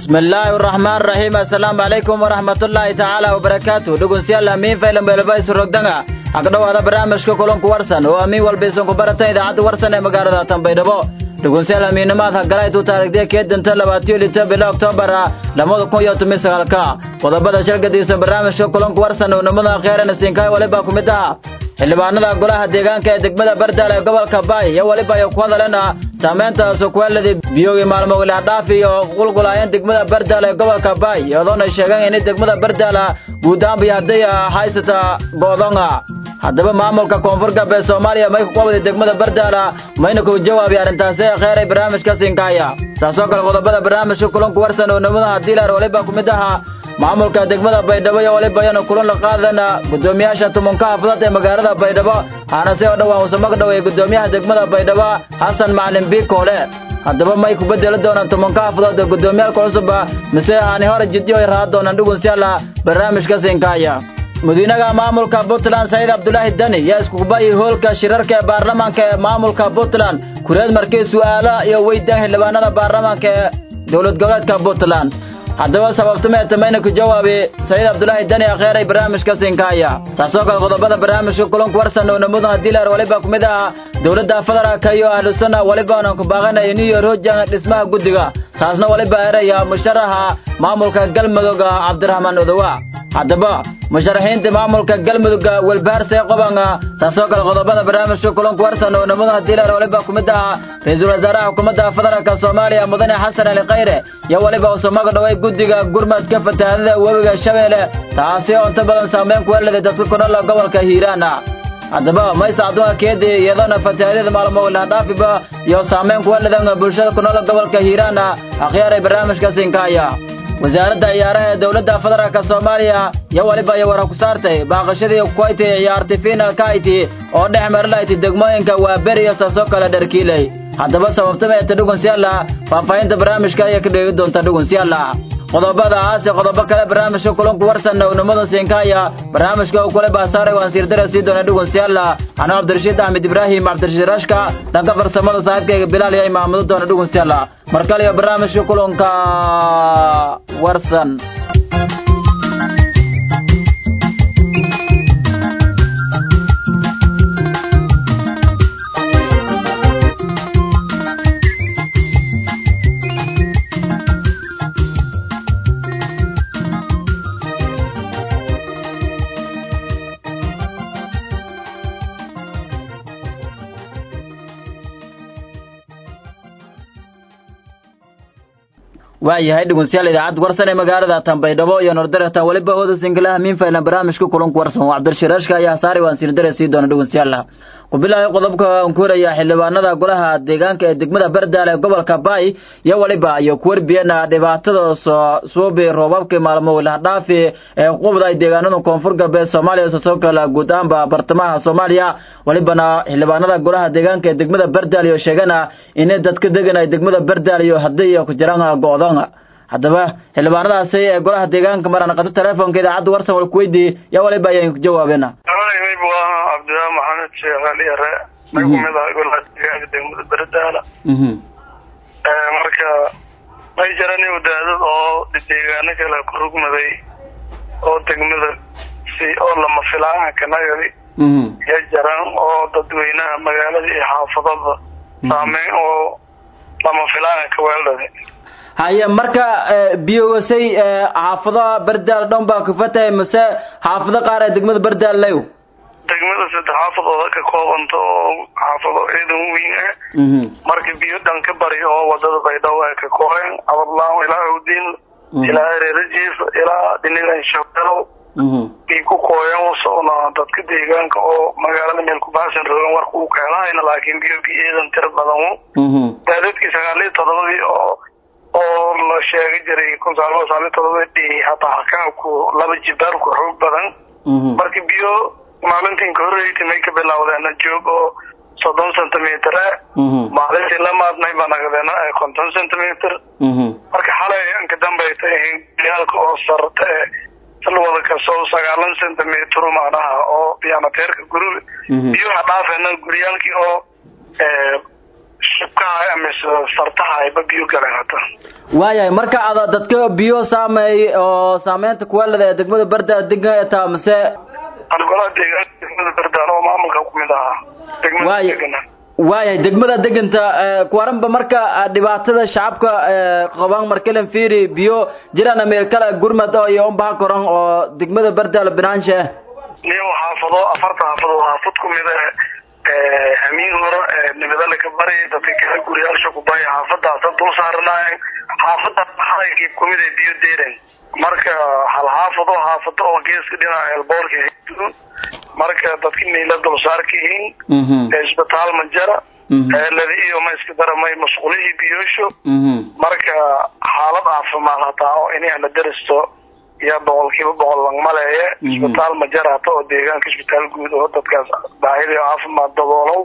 bismillaahi araxmaan raxiim assalaamu calaykum waraxmatullaahi tacaala wabarakaatu dhegeystayaal amiin faylan beelbaysu rogdanga agdhowaada barnaamijka kulanku warsan oo amiin walbaysan ku baratan idaacadda warsan ee magaalada tanbaydhabo dhegeystayaal amiinnimaad hagalaytu taarigdee keedanta labaatiyo lito bila oktoobar lamada kun iyo toban sagaalka qodobada shargadiisa barnaamijka kulanku warsan oo nimada kheyran siinkaay waliba ku mid ah xildhibaanada golaha deegaanka ee degmada bardaal ee gobolka baay iyo weliba ay ku hadaleena saamaynta sukuweeladii biyogii maalmo wilaadhaaf iyo qulqulaayeen degmada bardaal ee gobolka baay iyadoona sheegeen in degmada bardaal guud ahaan bay hadday haysata go'donga haddaba maamulka koonfur galbeed soomaaliya may ku qabday degmada bardaala mayna ku jawaabi arrintaasi ee kheyray barnaamijka siinkaaya saasoo kale qodobada barnaamijka kulanku warsan oo nimadaha diilar waliba ku mid ahaa maamulka degmada baydhabo iyo waliba ayanu kulan la qaadana guddoomiyaasha tumunka xaafadada ee magaalada baydhabo haanase oo dhowaan usamag dhow ee guddoomiyaha degmada baydhabo xasan macalin biikoole haddaba may ku bedeli doonaan tumanka xaafadood ee guddoomiyaalka cusub mise aani hore jidyo ay raad doonaan dhugunsiyaala barnaamijka siinkaaya madiinaha maamulka puntland sayid cabdulaahi dani yaa iskukubayi hoolka shirarka ee baarlamaanka ee maamulka puntland kureed markii su'aala iyo weydaan xildhibaanada baarlamaanka ee dowlad goboleedka puntland haddaba sababtumeeta mayna ku jawaabi sayid cabdulaahi dani akheeray barnaamijka siinkaaya taasoo kale qodobada barnaamijka kulanku warsan oo namudaha diilar waliba ku mid ah dowladda federaalka iyo ahlusuna walibaana ku baaqanaya new york hojan dhismaha guddiga taasna waliba eraya musharaxa maamulka galmudug cabdiraxmaan odowa haddaba musharaxiinta maamulka galmudugga welbaharsee qobanga taasoo kale qodobada barnaamijka kulanku warsan oo namudaha diilar waliba ku mid ah ra-iisul wasaaraha xukuumadda federaalka soomaaliya mudane xasan ali khayre iyo waliba usumaga dhoway guddiga gurmadka fatahaadada webiga shabeelle taasi oo inta badan saameyn ku heleday dadka ku nool gobolka hiiraana haddaba maysa adduunka keedii iyadoona fatahaadada maalmo wilaadhaafiba iyo saameyn ku heledan bulshada ku nool gobolka hiiraana akhyaaray barnaamijka siinkaaya wasaaradda ciyaaraha ee dowladda federaalka soomaaliya iyo waliba iyo war ku saartay baaqashadii kuwayti ciyaarti finalka ayti oo dhex marilayti degmooyinka waaberi iyo saasoo kale dharkiiley haddaba sababtameeta dhugunsiyaala faahfaahinta barnaamijka ayaa ka dheegi doonta dhugunsiyaala qodobada aase qodobo kale barnaamijka kulanku warsan uwnimada siinkaaya barnaamijka uu kule baasaaray waan siirdara sii doona dhugunsiyaala anuu cabdirashiid axmed ibraahim cabdirashiid rashka dhanka farsamada saaxiibkayga bilaal iyo imaamudo doona dhugunsiyaala mar kale iyo barnaamijka kulanka warsan waayahay dhegeystayaal idaacadda warsan ee magaalada tanbaydhabo iyo nordaretan weliba ooda singalaha miinfaylan barnaamijka kulanku warsan waa cabdirshiraashka ayaa saari waan siirdare sii doona dhegeystayaal ku bilaahay qodobka aan ku horaya xildhibaanada golaha deegaanka ee degmada bardaal ee gobolka baay iyo waliba iyo ku warbiyana dhibaatada soo suubi roobabkii maalmo wilahdhaafi ee qubda ay deegaanada koonfur galbeed soomaaliya sasoo kala guud ahaanba bartamaha soomaaliya walibana xildhibaanada golaha deegaanka ee degmada bardaal iyo sheegana inay dadka degan ay degmada bardaal iyo haddii iyo ku jiraan go'doon haddaba xildhibaanadaasi ee golaha deegaanka maraan qado teleefonka idaacadda warsan wal kuweydii yaa waliba ayaan ku jawaabeena mayb waa cabdilaa maxamed sheekh ali yare may kumid ahay golaha deegaanka degmada berdaala marka may jiran wadaadad oo deegaano kale ku rugmaday oo degmada si oo lama filaanka kanagadi ya jaran oo dadweynaha magaalada iyo xaafadada saameyn oo lama filaanka ka weeldhaday haye marka biyowasay xaafadaha bardaal dhan baa kufatahay mase xaafado qaar ee degmada bardaal lew degmada saddex xaafadooda ka koobanta oo xaafado ciidan weyn ah marka biyo dhan ka bari oo wadada baydhabo ay ka kooheen abadlaan ilaa awdiin ilaa ereerajiif ilaa dhinigan shabeelow bay ku kooyeen usocna dadka deegaanka oo magaalada meel kubaasan roogan warka uu keenahayna laakiin biyo bi ciidan tira badan daadadkii sagaal iyo todobadii oo oo la sheegi jiray kun sagaal sagaal iyo todobadii hataa hakaanku laba jibaarku xoog badan marka biyo maalintiin ka horreysay may ka bilawdeena joog oo soddon centimeter ah maalintii la maadnay baa nagadeena konton centimeter marka xalay inka dambayta yaalka oo sarta ee salwada kasoo sagaalan centimeter macnaha oo biyanateerka guri biyuha dhaafeena guryaalkii oo shubkaha mise sartaha ayba biyo galeen hata waayahay marka ada dadka biyo saameey oo saameynta kuwaalada ee degmada bardaale degan taa mise angolaha deegaanka degmada bardaale oo maamulka kumid ahaa degmada Waaya. degana waayahay degmada deganta kuwaranba marka dhibaatada shacabka qabaan markalen fiiri biyo jiraan meel kale gurmad oo iyo unbaha koran oo degmada bardaale binaanshe niyo xaafado afarta xaafadood xaafad kumid ah hamiin hore nibadale ka bari dadka kale guriyaalsha ku bari xaafadaasa dul saaranaayeen xaafada xalaykiib kumid ay biyo deeren marka hal xaafado xaafado oo geeska dhinaca elboorka hayso marka dadka niila dulsaarka yihiin isbitaal ma jara eeladi iyo ma iska daramay masquulihii biyoosho marka xaalad caafimaad hataa oo inayna daristo yaa boqolkiiba boqol langmaleeye isbitaal ma jara hata oo deegaanka isbitaal guud oo dadkaas baahida caafimaad daboolow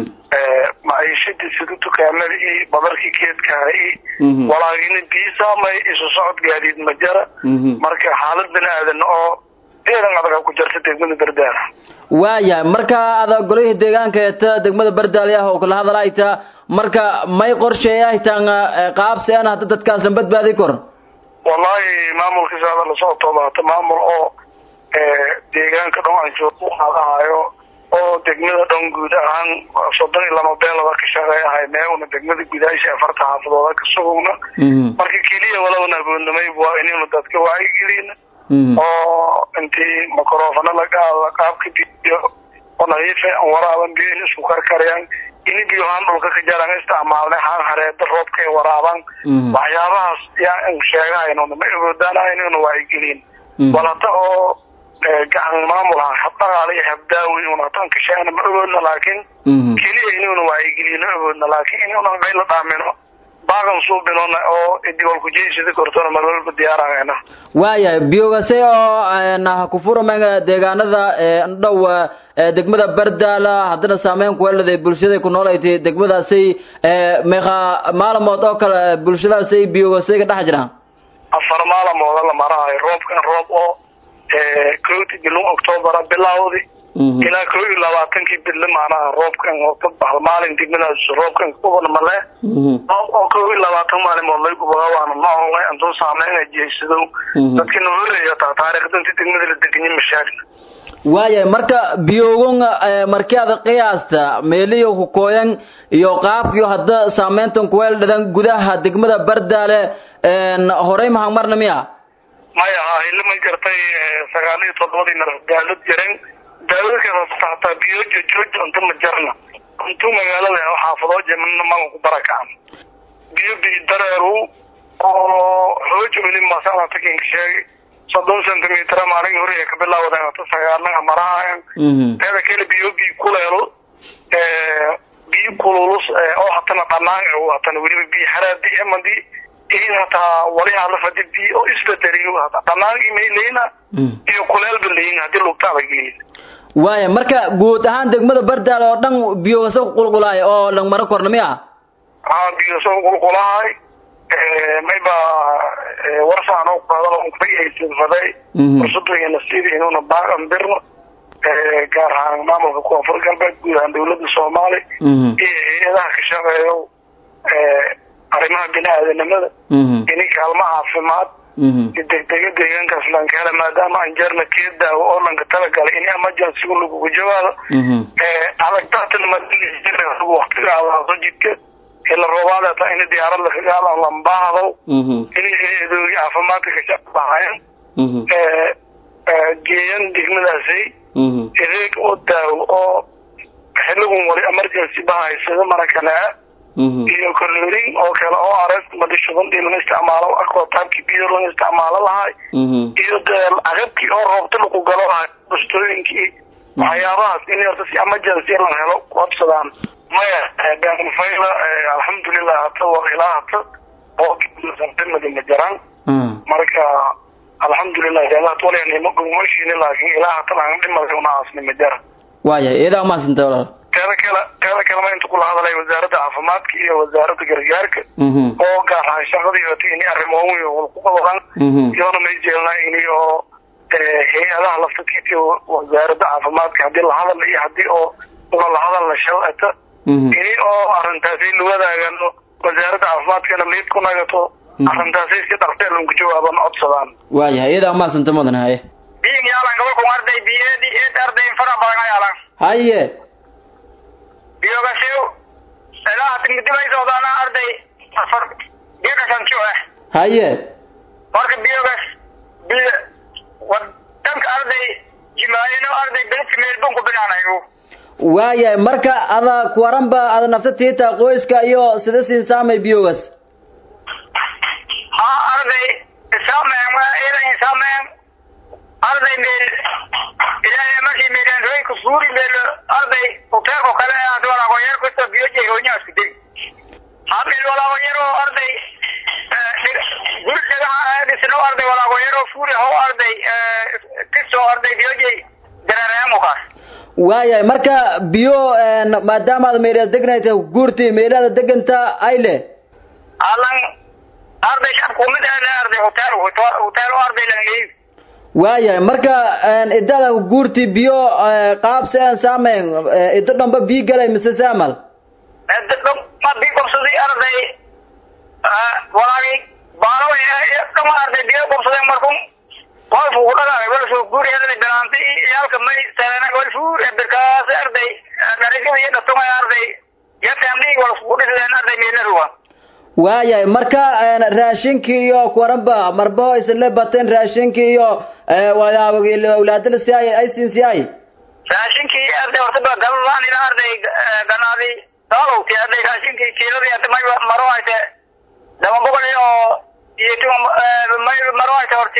maciishadii sida dukaamada iyo badarkii keedkaha iyo walaagina biyo saamay isu socod gaadiid ma jara marka xaalad bini aadan oo eedan adaga ku jirta degmada bardaala waaya marka ada golihii deegaanka eeta degmada bardaale ah oo kala hadalaayta marka may qorsheeyahtaan qaabsi an hadda dadkaasan badbaadi kor wallahi maamulkiisa hada lasoo toobaata maamul oo deegaanka dhan aan joog u qaadahayo oo degmada dhan guud ahaan soddon iyo laba beelada ka shaqeeyahay meewna degmada gudaasha afarta xaafadooda ka sugowna marka keliya walabana aboodnamay waa inaynu dadka wacyigelina oo intii microfona lagaala qaabka biyo oo nadiifa aan waraaban biyo in isku karkarayaan ini biyo haan dhulka ka jaraan isticmaalnay haan hareeda roobka ay waraabaan waxyaabahaas yaa in sheegahaynuna ma awoodaanaha inaynu wacyigelin walata oo gacan maamul ah habdhaqaale iyo habdaawi un hataan kasheegna ma awoodna laakiin keliya inaynu wacyigelino awoodna laakiin inaynu qayla dhaamino baaqan suubinona oo idiwalkujeysida kortona mar walba diyaarahayna waayahay biyogase oo na kufuramayn deegaanada dhow degmada bardaala haddana saameyn kuwelada bulshada ku noolaytay degmadaasay meeqa maalamood oo kale bulshadaasay biyogase ka dhex jiraan afar maalmooda la marahayo roobkan roob oo kowdii bilin octoobera bilawdi ilaa kow iyo labaatankii bille maanaha roobkan hal maalin degmadaas roobkan kubana male oo kow iyo labaatan maalimood lay gubaga waana noolay antuu saameyn jeesadow dadka nohoreeya taa taariikhda inta degmada la deganyi mashaakil waayahay marka biyogon markii ada qiyaasta meeliyo kukooyan iyo qaabkiyo hadda saameyntan kuweeldhadan gudaha degmada bardaale horey mahang marna miya maya ha hilima gartay sagaal iyo toddobadii nar daalad jireen daaladkeeda hataa biyo joojo inta ma jarna intuu magaalada oo xaafadoo jemana maga ku barakacan biyo biyo dareeru oo hooj weli masana takin sheegay soddon centimeter maalin hore ka bilaawadan hata sagaalnaga marahayan teeda kale biyo biyo kuleelo biyo kululus oo hatana dhanaan hatana weliba biyo haraadi emadi in hataa wali halafadi biyo oo isbedeliyo hata dhanaan imayleyna iyo kuleelba leyin hadii lugtaada gelin waaya marka guud ahaan degmada bardaale oo dhan biyogasa qulqulaay oo langmaro korna miya ha biyoso qulqulahay mayba warsaan oo qaadalo unkubayaysinfaday fursadayna sidii inuuna baaqan birno gaar ahaan maamulka koonfur galbeed guud ahaan dawladda soomaali iyo hay-adaha ka shaqeeyo arrimaha bini-aadanimada ini kaalmo caafimaad degdega deegaankaas lanka hela maadaama aan jeerna kee daawo oo lanka talagalay in emergencyga lagugu jawaabo adagtaatana waktiga aadaado jidka ila roobaadata in diyaarad lakagaado lambaahdo in hay-adoogi caafimaadka ka shaqahayan geeyan degmadaasay adeeg oo daawo oo xiligun wali emergency bahaysada marakanaa iyo kolorin oo kale oo arest madishuban lana isticmaalo aquataabkii biyo lana isticmaalo lahay iyo dee agabkii oo roobta lagu galo lahay bustooyinkii waxyaabahaas in horta si emergency la helo kuabsadaan maya beanfayla alxamdulilah hata waa ilaa hata oo madina jaraan marka alxamdulilah ilahat walianimo gumashini laakin ilaa hata laan dhimalka una aasnima jara waaya iyadaa umahadsanta walaal teeda kale teeda kalema inta kula hadalay wasaaradda caafimaadka iyo wasaaradda gargaarka oo gaar ahaan shaqadii hota ini arrimoon ku qabadan iyoona may jeelnaa ini oo hay-adaha laftakiisa wasaaradda caafimaadka haddii lahadal iyo haddii oo una lahadal la shalata ini oo arrintaasi la wadaagano wasaaradda caafimaadkana liid ku nagato arrintaasi si dhaqsee lagu jawaaban codsadaan waayahay iyadaa umahadsanta mudan haye biig yaalan gobolkan arday biyeedi eed arday fara badan yaalan haye biyogashew ilaa timidibay socdaana arday afar biyogashanjo ah haye marka biyogas biyo wadanka arday jimaayino arday beledka meelbon ku binaanayo waayahay marka ada kuwaranba ada nafta tiita qoyska iyo sida siin saamay biyogas ha arday isaameen waa idan isaameen arday meel ilaahay markii meelaan ku guuri meel arday hoteelko kale aad walaago yar kusto biyo jeegoonyaa isku deg ha meel walaago yaroo arday guri dhagaha dhisno arday walaago yaroo fuuri how arday kisto arday biyo jey dareereemukaas waayahay marka biyo maadaama aad meelaad degnayta guurti meelaada deganta ayle alan arday shabkumid aada arday hotel hotel arday langeyd waayahay marka idada guurti biyo qaabse aan saamayn ido dhanba biyo galay mise saamal ma bi qobsaday arday walaagi baalo dhama arday biyo qobsaday markun walfu ku dhagaagay walfu guuri arday bilaantay yaalka may salena walfuur birkaas arday garigada iyo dhatumay arday yatamdhii walfu ku dhisideen arday meelaruwa waayahay marka raashinkii iyo kuwaranba marbaho isla bateen raashinkii iyo awlaadala si ay ay siin si ay raashinkii arday hortaba galadaan ila arday ganaadi daalowti arday raashinkii kiiladii arday may maro ayte laba boqol iyo iyo may maro ayte horti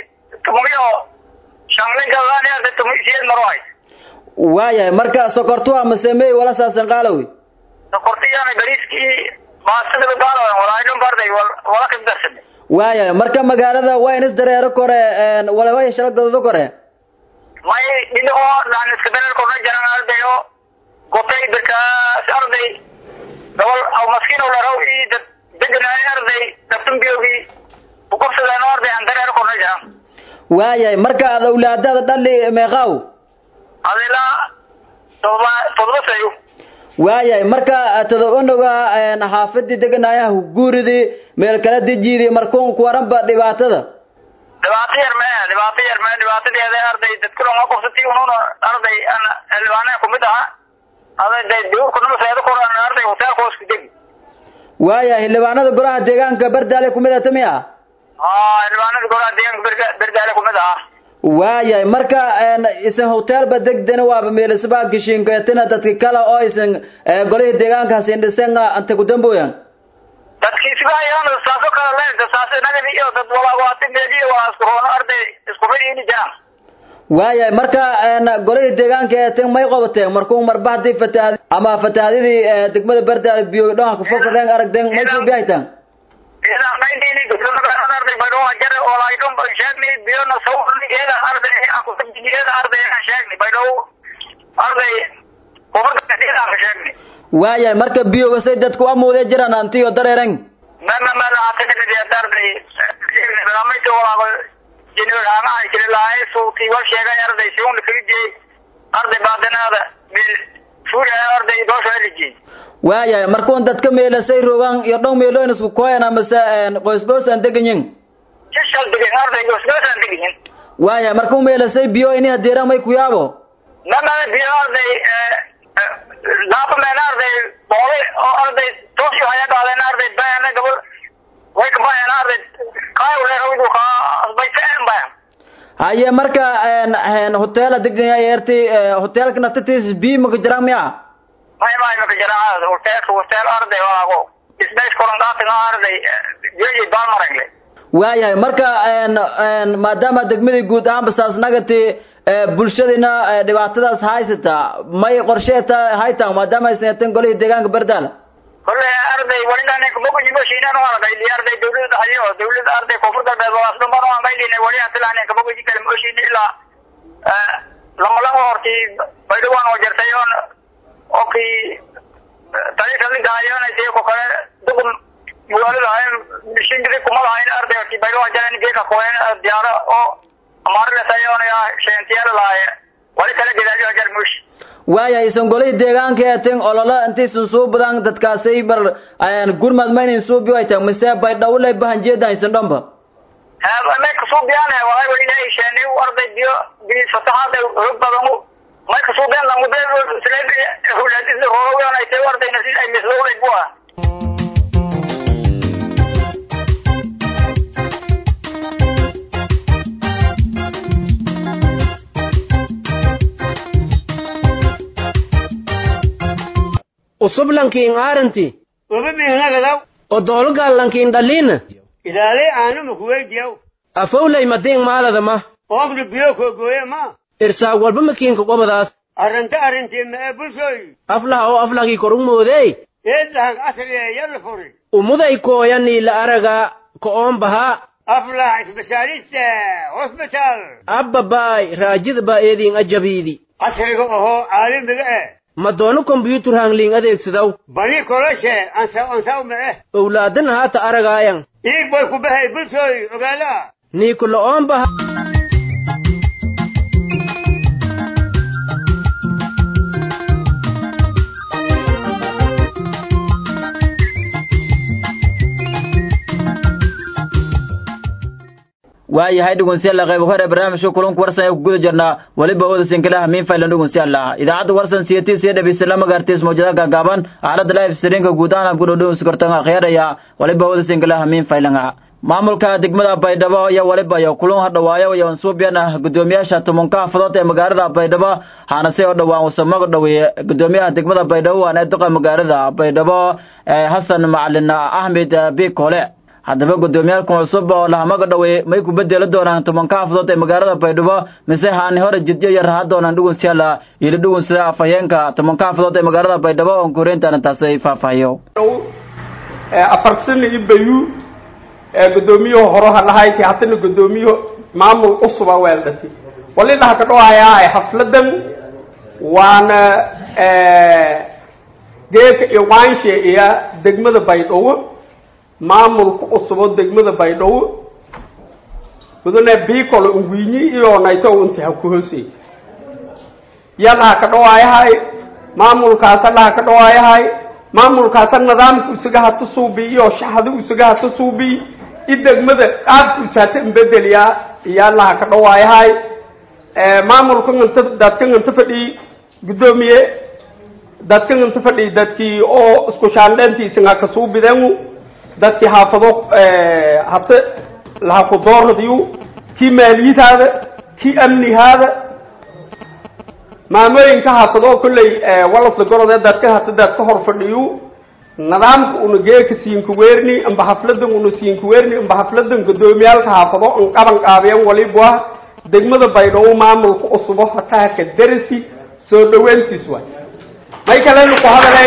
tumiyo shangle galadaan arday tumi siyeed maro ayte waayahay marka sokortuwa masemey wala saasan qaalowi sokortiyana bariiskii baastada gaalo walaaydhun barday wala kibdarsame waayahay marka magaalada waa in isdareero kore walawaya shala gododo kore may dhino oo daan iska dareer korna jaran arday oo gotay birkaas arday gobol aw maskiin laraw ii dad deganaay arday dabtumbiyogi uqobsadeen arday aan dareer korna jaran waayahay marka ad awlaadada dhali meeqaaw adila todoba todoba sayo waayahay marka todobanuga xaafadii deganaayaha guuridii meel kala dejiidii markuun kuwaranba dhibaatada dhibaato yar mee dhibaato yar mee dhibaatadeeda arday dadku dhan waa qofsati ununa arday an xildhibaanee kumid aha arday duurkunama seeda koran arday hoteelka hoos ku degi waayahay xildhibaanada golaha deegaanka berdaale kumid ata miya aa xildhibaanada golaha deegaanka berga berdaale kumid aha waayahay marka isan hoteelba degdena waaba meelisbaa geshiinkeetina dadka kale oo isan golihii deegaankaas indhisen anta kudamboyan dadkiisibaayaan saaso kale leenta saaso nagadi iyo dad walaawaati meeliyo waa isku roono arday isku fadhiini jiraan waayahay marka golihii deegaanka eetin may qobateen markuu marba haddii fatahaad ama fatahaadidii degmada berdaale biyo dhanka kufokadeen aragdeen may soo bihaytaan idan naydini arday baydhoo jar walaydhon ban sheegni biyona sawrni iyada arday aan kusabjini iyada arday aan sheegni baydhoo arday kubarkaiyada aan sheegni waayahay marka biyogasay dadku amuudee jiraan antiyo dareeren mama mala hatakadidi arday barnaamijka walaago jiniraanaha jirilahay suuti wal sheegay arday siun kalijey arday baadanaada bil fuuriya arday doosha elijey waayahay markuun dadka meelasay rogaan iyo dhow meeloyn isku kooyan amase qoysgoos aan deganyin sishal degan arday goosgoos aan deganyin waayahay markuu meelasay biyo ini hadeera may ku yaabo mama biyo arday laapa meen arday boole oo arday toosyo haya dhaadeen arday bayana gabal way ka bayan arday kaayulerawdu ka asbayteen bayan haye marka hoteela deganya eerti hoteelka naftatiis biyo maka jiraan miya may may maka jiraan hoteelka hotel arday walaago isbays korandaatiga arday jeji baalmarangle waayahay marka maadaama degmadii guud ahaanba saasnagati bulshadina dhibaatadaas haysata may qorsheeta haytaan maadaama ay saneeteen golihii deegaanka berdaala kole arday walidan kabogojimashiinan argayli arday dawlada hayo dawlada arday koonfur galbeed walaasdhumbano angaylina wali atilaani kabogoji kale mooshin ilaa lamalaba horti baydhawaan oo jartayoon oki talisadligaayoonaysa ko kale dugum magaalada ahayn shingiri kuma lahayn arday horti baydhawaan jaran geeka koen diyaaro oo amaarletayoonaya sheentiyaala lahaaye wali kale gedaalyo jar mooshi waaya isan golihii deegaanka ee tin ololo intaysan suu badan dadkaasay bar gurmad maynan suubi way tahay mise baydhawle bahanjeedan isan dhanba may kasuubiyaan waay wayna isheenay arday biyo biyo fatahaada hog badan may kasuubiyaan lamude hulaadisa horogan ay tahay ardayna si ay mislowlay bua usublankiin aaranti ubimihnagadaw odolgallankiin dhaliina ilaalay aanuma kuweydiyaw afowlay madiing maaladama oogna biyo kogooye ma irsaag walba makiinka qobadaas arrinta arrintii ma ee bulshooy aflaha oo aflahkii korug moodey eedlahag asriye yalla furi umuday kooyanii la araga ko'oon bahaa aflah isbitaalista hosbitaal abbabaay raajidba eediin ajabiidi casriga ohoo caalamiga eh ma doono kombyuutar hangliing adeegsadaw bani koloshe ansa ansaw ma eh owlaadan haata aragaayan iig bay ku bahay bulshooy ogaala niiku lo'oon baha waayahay dhegeystayaal qayb hore barnaamijka kulanka warsan ee ku guda jirnaa waliba ooda sinkilaha miin faylan dhegeystayaal idaacadda warsan siyatii siya dhabeysala magaartiis mawjadaha gaagaaban aalada live streamka guud ahaan ku dhowdhow sikortan akhyaaraya waliba ooda sinkilaha miin faylan maamulka degmada baydhabo iyo waliba iyo kulan hadhawaayo iyo ansuubiyan gudoomiyaasha tumanka xafadood ee magaalada baydhabo haanase oo dhowaan wasamaga dhaweeye gudoomiyaha degmada baydhabo waan ee duqa magaalada baydhabo xasan macalin axmed bikole haddaba gudoomiyaalkan cusub oo lahamaga dhaweeye may ku bedeli doonaan tumanka xafadood ee magaalada baydhabo mise haani hore jidyo iyo raha doonaan dhugunsiyaala yili dhugunsida afhayeenka tumanka xafadood ee magaalada baydhabo oo koreyntaana taasi ay faahfaahiyo afar sano iyo bayu gudoomiyuhu horoha dhahayti haddana gudoomiyuhu maamul cusuba weeldhati wali dhaha ka dhawahayaa xafladan waana geeka iyo waanshe iyo degmada baydhabo maamulka cusubo degmada baydhabo mudane bicol ungwinyi iyo nayto inta ha ku hoosey ya dhaha ka dhawaayahay maamulkaasa dhaha ka dhawaayahay maamulkaasa nidaamka isaga hata suubi iyo shaxda isaga hata suubi i degmada qaabka isaata inbedeliyaa iyo allaha ka dhawaayahay maamulka inta dadkan inta fadhi gudoomiye dadkan inta fadhi dadkii oo isku shaandheentiisanga ka suubideen dadkii haafado hata laha ku dooradiyu kii maaliyadaada kii amnihaada maamooyinka haafado kolley walasla gorodee dadka hata dad ka hor fadhiyu nidaamka una geeka siinka weerni amba hafladan una siinka weerni amba hafladan gudoomiyaalka haafado an qaban qaabiyeen waliba degmada baydhabo maamulka cusubo hataaka darasi soo dhaweyntiis waay may kalenu ku hadalay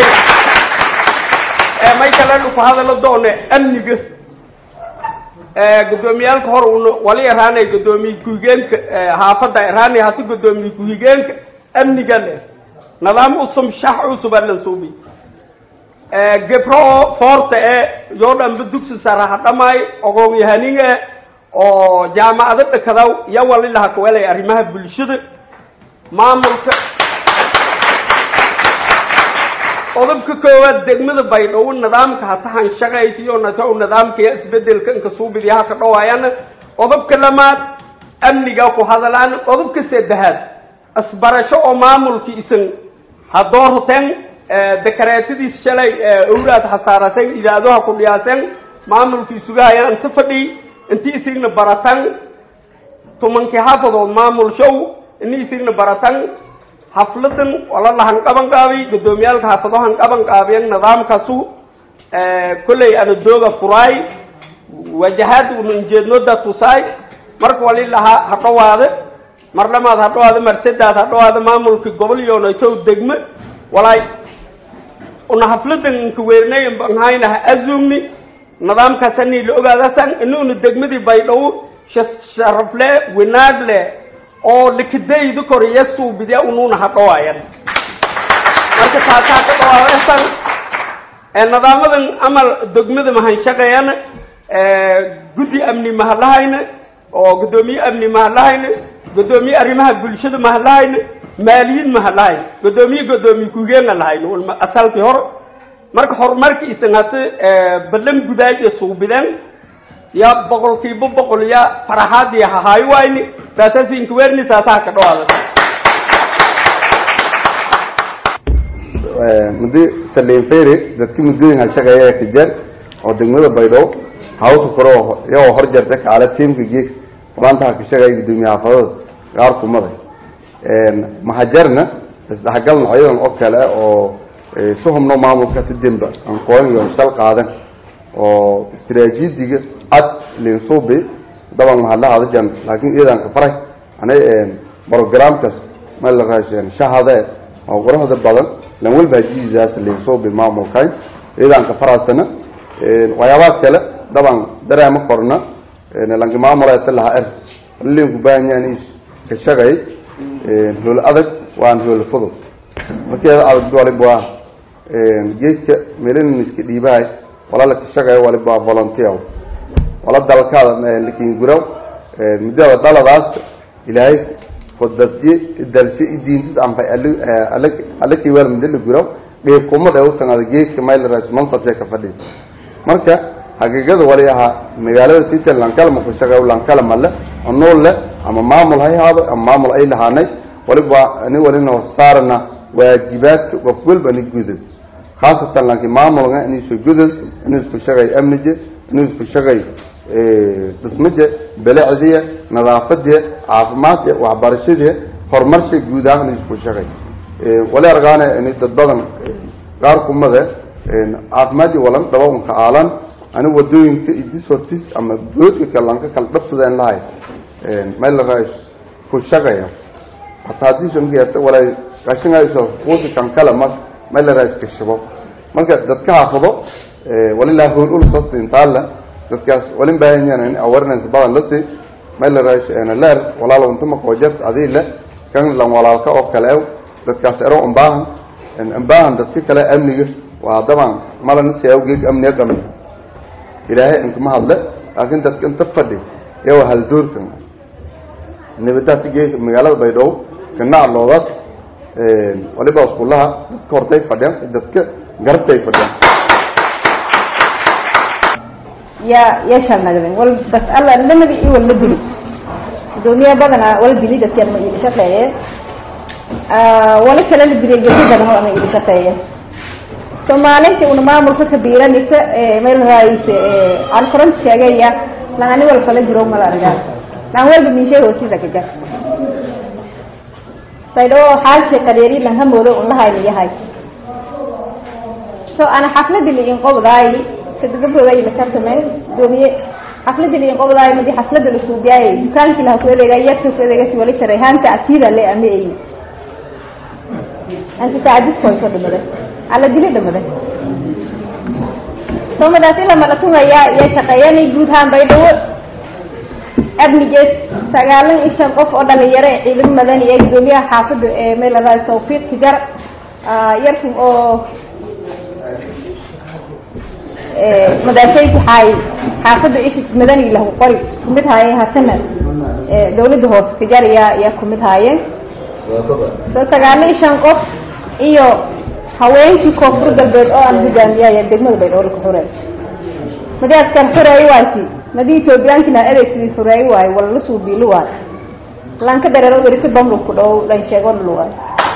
may kalenu ku hadalo doone amniga gudoomiyaalka hor una wali iraanay gudoomiye ku-higeenka haafada iraanay hata gudoomiye ku-higeenka amniga leh nidaam usum shax cusuba lan suubi gebro foorta e yoo dhanba dugsi sare ha dhamaay ogoon-yahaninga oo jaamacado dhakadaw iyo wali laha kawelay arrimaha bulshada maamulka qodobka koowaad degmada baydhabo nidaamka hatahan shaqaysiyo natow nidaamkaya isbedelka inka suubidiyaha ka dhawaayana qodobka lamaad amniga ku hadalaan qodobka saddexaad isbarasho oo maamulki isan hadoorten dekareetadiis shalay owlaad hasaarateen idaadoha ku dhiyaaseen maamulkii sugahayaan inta fadhi inti isigna baratan tumankii xafadood maamul show ini isigna baratan hafladan wala lahan qaban qaabiy gudoomiyaalka xafado han qaban qaabiyeen nidaamkaasu kolley ana dooga furaay wajahaad unan jeednoda tusaay marka wali lahaa ha dhawaade mar dhamaad ha dhawaade mar saddaad ha dhawaade maamulkii gobol yoonaytow degme walaay una hafladan inka weernay banhayna ha azumni nidaamkaasani la ogaadasan inuuna degmadii baydhabo sharafle wanaagle oo likidayda koriya suubidiya unuuna ha dhawaayan marka taasaa ka dhawaasan nidaamadan amal degmada mahan shaqeeyana guddi amni mahadlahayna oo guddoomiye amni mahadlahayna guddoomiye arrimaha bulshada mahadlahayna maaliyiin maha lahay godoomiye godoomiye kugeena lahayn walma asalkii hor marka horumarkii isan hata ballan gudaaja suubideen ya boqolkiiba boqol ya faraxaadii hahaayo wayni saasasinka weerni saasaha ka dhawaada muddo saliin fere dadki muddooyinka shaqeeya ka jar oo degmada baydhabo hawsa kore iyagoo hor jarta kaala tiimka geeg maanta ka shaqeeya gudoomiye xaafadada gaar kumada mahajarna isdhexgal nocyadan oo kale oo si hubno maamulka tidimba aan kooyan iyo shal qaadan oo istiraatiijiga cad linsuubi daban mahadlahaada jan laakiin iyadan ka faray anay programkas ma la raasheen shahade oo quruxda badan lan walba jiidaas linsuubi maamulkan iyadan ka faraasana waxyaabaha kale daban dareema korna lanki maamulata laha er linku baahanyahan ka shaqay hool adag waan hool fudud markeeda adag waliba waa geedka meeliniska dhiibahay wala la ka shaqeeyo waliba waa volunteer wala dalkaada lakin guraw muddada daladaas ilaahay kodadye dalshe idiintis anfay alla kiiwaal muddo la guraw dheer kumada u tangada geedka maylaras mansabtee ka fadhiya marka xaqiiqada wali ahaa magaalada sita lankalama ku shaqeeyo lankalama le oo nool le ama maamul hay haado ama maamul ay lahaanay waliba ani walina saarana waajibaadka qof walba ni gudad khaasatan laakiin maamulka inuu soo gudad inuu isku shaqay amnije inuu isku shaqay dhismaje bilicdiya nadaafadiya caafimaadka waxbarashadiya horumarsha guud ahaan inuu isku shaqay wali argaane ini dad badan qaar kumade caafimaadii walan dhaba unka aalan ani wadooyinka idis hortis ama boodka kale lanka kala dhabsadeen lahay meel rais ku shaqaya hataa haddii sangeeta walay qashingayso quusi kan kale mar meel rais ka shabo marka dadka xaafado walilah hool ul soo siintaala dadkaas walin baahan yahay in awareness badan la sii meel rais ana leer walaalo inta ma qoojart adii le kan lan walaalka oo kale dadkaas ero un baahan in baahan dadka kale amniga waa daban mala nisi awgeeg amniga qamin ilaahay inkama hadle laakiin dadka inta fadhi iyo hal doorkan nabadaasi geeg magaalada baydhabo ganaac loodaas waliba iskuulaha dadka hortay fadhiyaan dadka garabtay fadhiyaan ya yeeshaan nagdin wal bas alla lamadi i wal la dili gudoomiye badana wala dili dadkan ma iili shaqeeye wala kale la dilay gedi badan oo ama iili shaqeeye soomaalinta una maamulka kabiiranaysa meel raayis aan koran sheegaya lagani wal fala jiro mal argaa lan walba min shay hoosida ka jar saydo xaalka qadeeri lan hamoodo un lahayn yahay so ana xafladi li in qobdaay kadagabooda ay makartameen doomiye xafladi li in qobdaay madi xaflada la suubiyaay dukaankii laha ku adeega yarka ku adeega si wali taray haanta asiida le ama ay anka saacadis koy ka dhamaday alla dili dhamaday soomadaas ila malatunaya iyo shaqeeyanay guud ahaan baydhabo amnigeed sagaalan iyo shan qof oo dhalinyaro ee ciidamo madani ee gudoomiyaha xaafada ee meel la raay tawfiiq tijar yarkin oo madaasayki xaay xaafada ishi madani lahu qori kumid haayeen hasana dawladda hoose tijar yaa yaa kumid haayeen so sagaalan iyo shan qof iyo haweenkii koonfur galbeed oo aan hogaamiyaya degmada baydhabo ka xureey madii askar xureey waati madii ethoobiyankina adeegsidii xureey waayo wala la suubiili waayo lanka dareero werita bamlu ku dhow lan sheego dhul waayo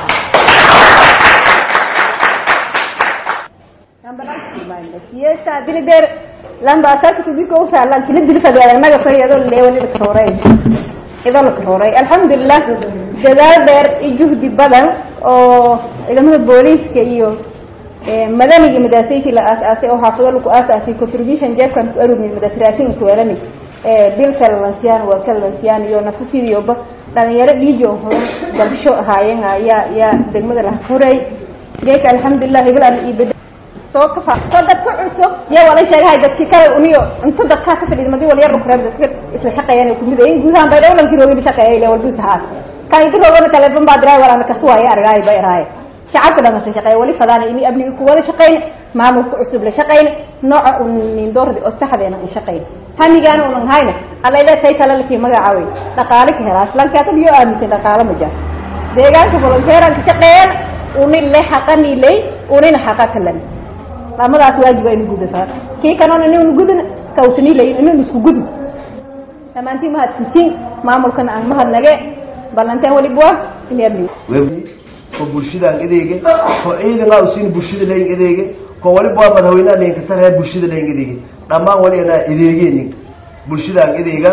siyasa dili deer lamba asarka tudiko usaa lankila dili fadhiya naga fayado leewani ka xureey idoo la kaxuuray alxamdulilah dadaal dheer iyo juhdi badan oo ciidamada booliiska iyo madaniga madaasayki la aas-aasay oo xaafado laku aas-aasay contribution jeefkan ku arugni madaas raashinka kuweelani bilka lansiyaan warka lansiyaan iyo nafasidiyoba dhalinyaro dhiijo horan dalsho ahaayeen yaa yaa degmada laha furay geeka alxamdulilah hibil alla ii beda soo kafa soo dadka cusub iyo wala sheegahay dadkii kale uniyo inta dadkaa ka fadhiid madi wal yar kureeb dadka isla shaqeeyaan kumid ayin gudahaan bay dhowlankii roogin shaqeeyay ile walbus haas kan idin roogana telefoon baa diray walaana kasuwaaya argaay bay iraaye shacabka dhamasa shaqeeya wali fadaana ini amniga ku wada shaqeyna maamulka cusub la shaqeyna nooca unin doordi oo saxdeena in shaqeyna hamigaana unan hayna alla ile tay tala lakii magacaawey dhaqaale ka helaa islanka asaga iyo aaminsan dhaqaale ma jaa deegaanka volunteeran ka shaqeeyaan unin le xaqani ley unina xaqa kalan lamadaas waajib aynu gudataa kii kanona inaynu gudin kawsani ley inaynu isku gudin dhammaantiin mahadsantiin maamulkana aan mahadnage ballanteen waliba waa in amni ko bulshadaan adeege ko ciidanaa usiin bulshada layn adeege ko waliba waa madaxweynaha layn kasaraya bulshada layn adeege dhammaan wali anaa adeegeen ninka bulshadaan adeegan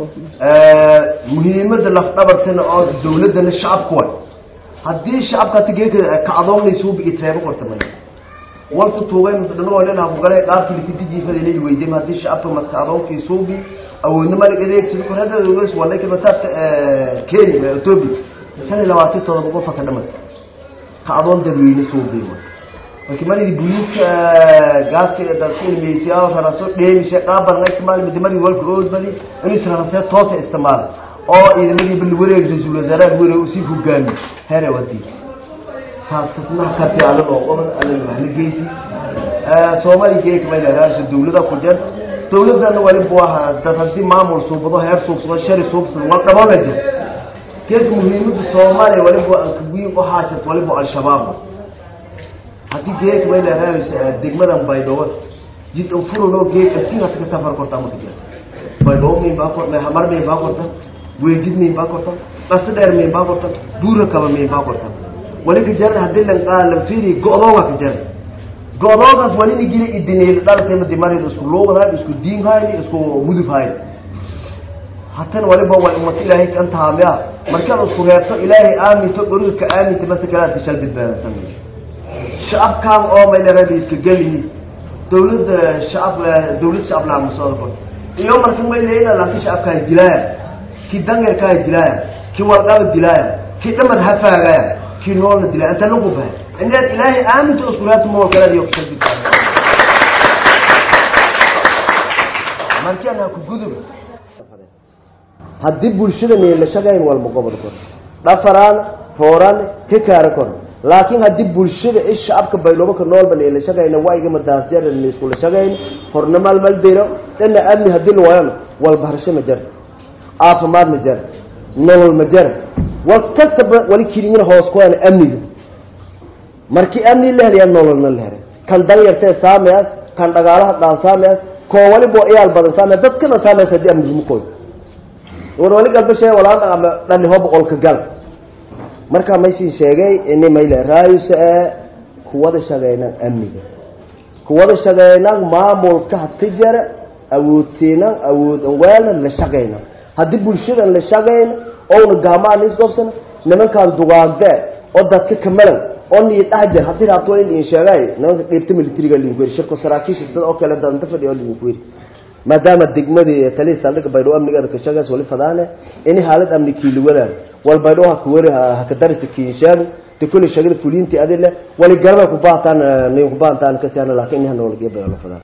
muhiimada lafdhabartana oo dawladana shacabka way haddii shacabka tigeeka kacdoonaysuuba iyo treebo qorta maya walta tuugay mudhanagoolenaha kugale dhaafkii likitijiifada lay weydem haddii shacabka matkacdoonkii suubi awoodna malig adeegsada kor hadda ogeys walayka masaafka kenya ethiopia shan iyo labaatan todoba qofa ka dhamata kacdoon dadweyne suubi marka malidi buliiska gaaska dadkuilmeysiyaa raraso dheemisha dhaaban la isticmaali midamadi walka oodmadi inuu rarasee toosa isticmaala oo ciidamadii bali wareeg ra-iisul wasaaraha wareeg usii hogaami here wadi taas kasnaha ka fiican oo qoban alla waxla geysi soomaali geeka may leeraasha dawlada ku jir dawladana waliba waa dad haddii maamul suubado heer suubsado shari suubsado wal dhabana jir geeka muhiimada soomaaliya waliba ankawiin u haashat waliba al-shabaab haddii geeka may leeraasha degmadan baydhabo jid furuno geeka tinkas ka safar korta marka jira baydhabo mayn baa korta hamar mayn baa korta weejid mayn baa korta dhasta dheer mayn baa korta buura kaba mayn baa korta wali ka jaran haddii lan qaalan fiiri go-doonga ka jaran go-doonkaas wali ni gili idineel dhaltay madi marid isku luuqad hayn isku diin hayn isku mudub hayn hatan waliba waa ummad ilaahay kan taamiya markaad isku reebto ilaahay aaminto dhoriga ka aaminta mase kalaad kashal badbaadasan shacabkaan oo may larabi iska gelihi dawladda shacab dawlad shacab laa musooda kor iyo marka may leeyna laakiin shacabkaa dilaaya kii dangeerkaa dilaaya kii walqaba dilaaya kii dhamad hafaagaya kii noolna dilaya inta lagu bahay inaad ilaahay aaminto isku reebto mawal kalaad iyo kashal badbaada markaan ha ku guduba haddii bulshada la shaqayn walma gobol kor dhafaraan rooraan ka kaara kor laakiin haddii bulshada i shacabka baydhabo ka noolba la shaqayna waigama daasjar iskula shaqayn horna maalmal diro dhana amni haddii la waayana walbarasho ma jar caafimaad ma jar nolol ma jar wal kastaba wali kirinyana hoos ku ana amniga markii amni la helayaa nololna la helay kan danyartee saameas kan dhagaalaha dhaan saameas koo waliba iyaal badan saame dadkana saameas haddii amnigimu koy war wali galbashe walaan ama dhaliho boqolka gal marka maysin sheegay ini mayle raayusa ee kuwada shaqeynan amniga kuwada shaqeynan maamulka hati jara awoodsiinan awood anweelna la shaqeyna haddii bulshadan la shaqeyna ouna gaamaan isgobsana nimankan dugaagde oo dadka kamalan oo nii dhex jar haddii raabto in in sheegay nimanka qeybta militariga linku yiri shirko saraakiisha sida oo kale danta fadhiyo linku yiri maadaama degmadii taliya saldhigga baydhabo amnigeeda ka shaqeys wali fadaane ini haalad amni kiiliwadaan wal baydhabo ha kuwari haka darisa kiishaan de kulli shaqada fuliintii adi leh wali garaba kubaataan nin kubaantaan kasiana laakiin ini hana walgiya bayalo fadaan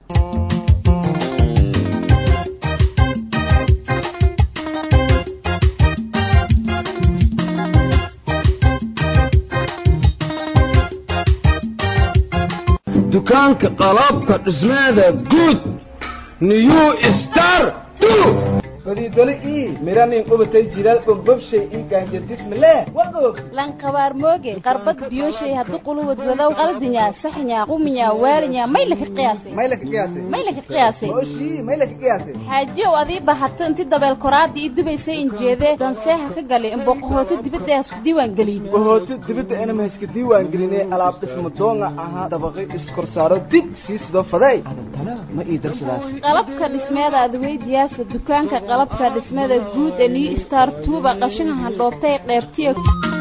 dukaanka qalabka dhismeeda guud new star fadiidole ii miranin qubatay jilaal bombobshay ii gaanjardismale wagoog lankabaar mooge qarbad biyoshay haddu quluwad wadow qaldinya saxnya quminya waalinya maylaka qiyaasay maylaka qiyaasay maylaka qiyaasay mooshii maylaka qiyaasay xaajiyow adii bahato inti dabeel koraadii ii dubaysay injeedee danseeha ka galay in boqohooto dibadda hasku diiwaan gelin bohooto dibadda inama haska diiwaan gelinay alaab dhismo doonga ahaa dabaqay iskorsaaro dig sii sido faday adantana ma ii darsadaas qalabka dhismeeda adweydiyaasa dukaanka qalabka dhismada guud ee new star tuuba qashinka handhoobtay qeybtiya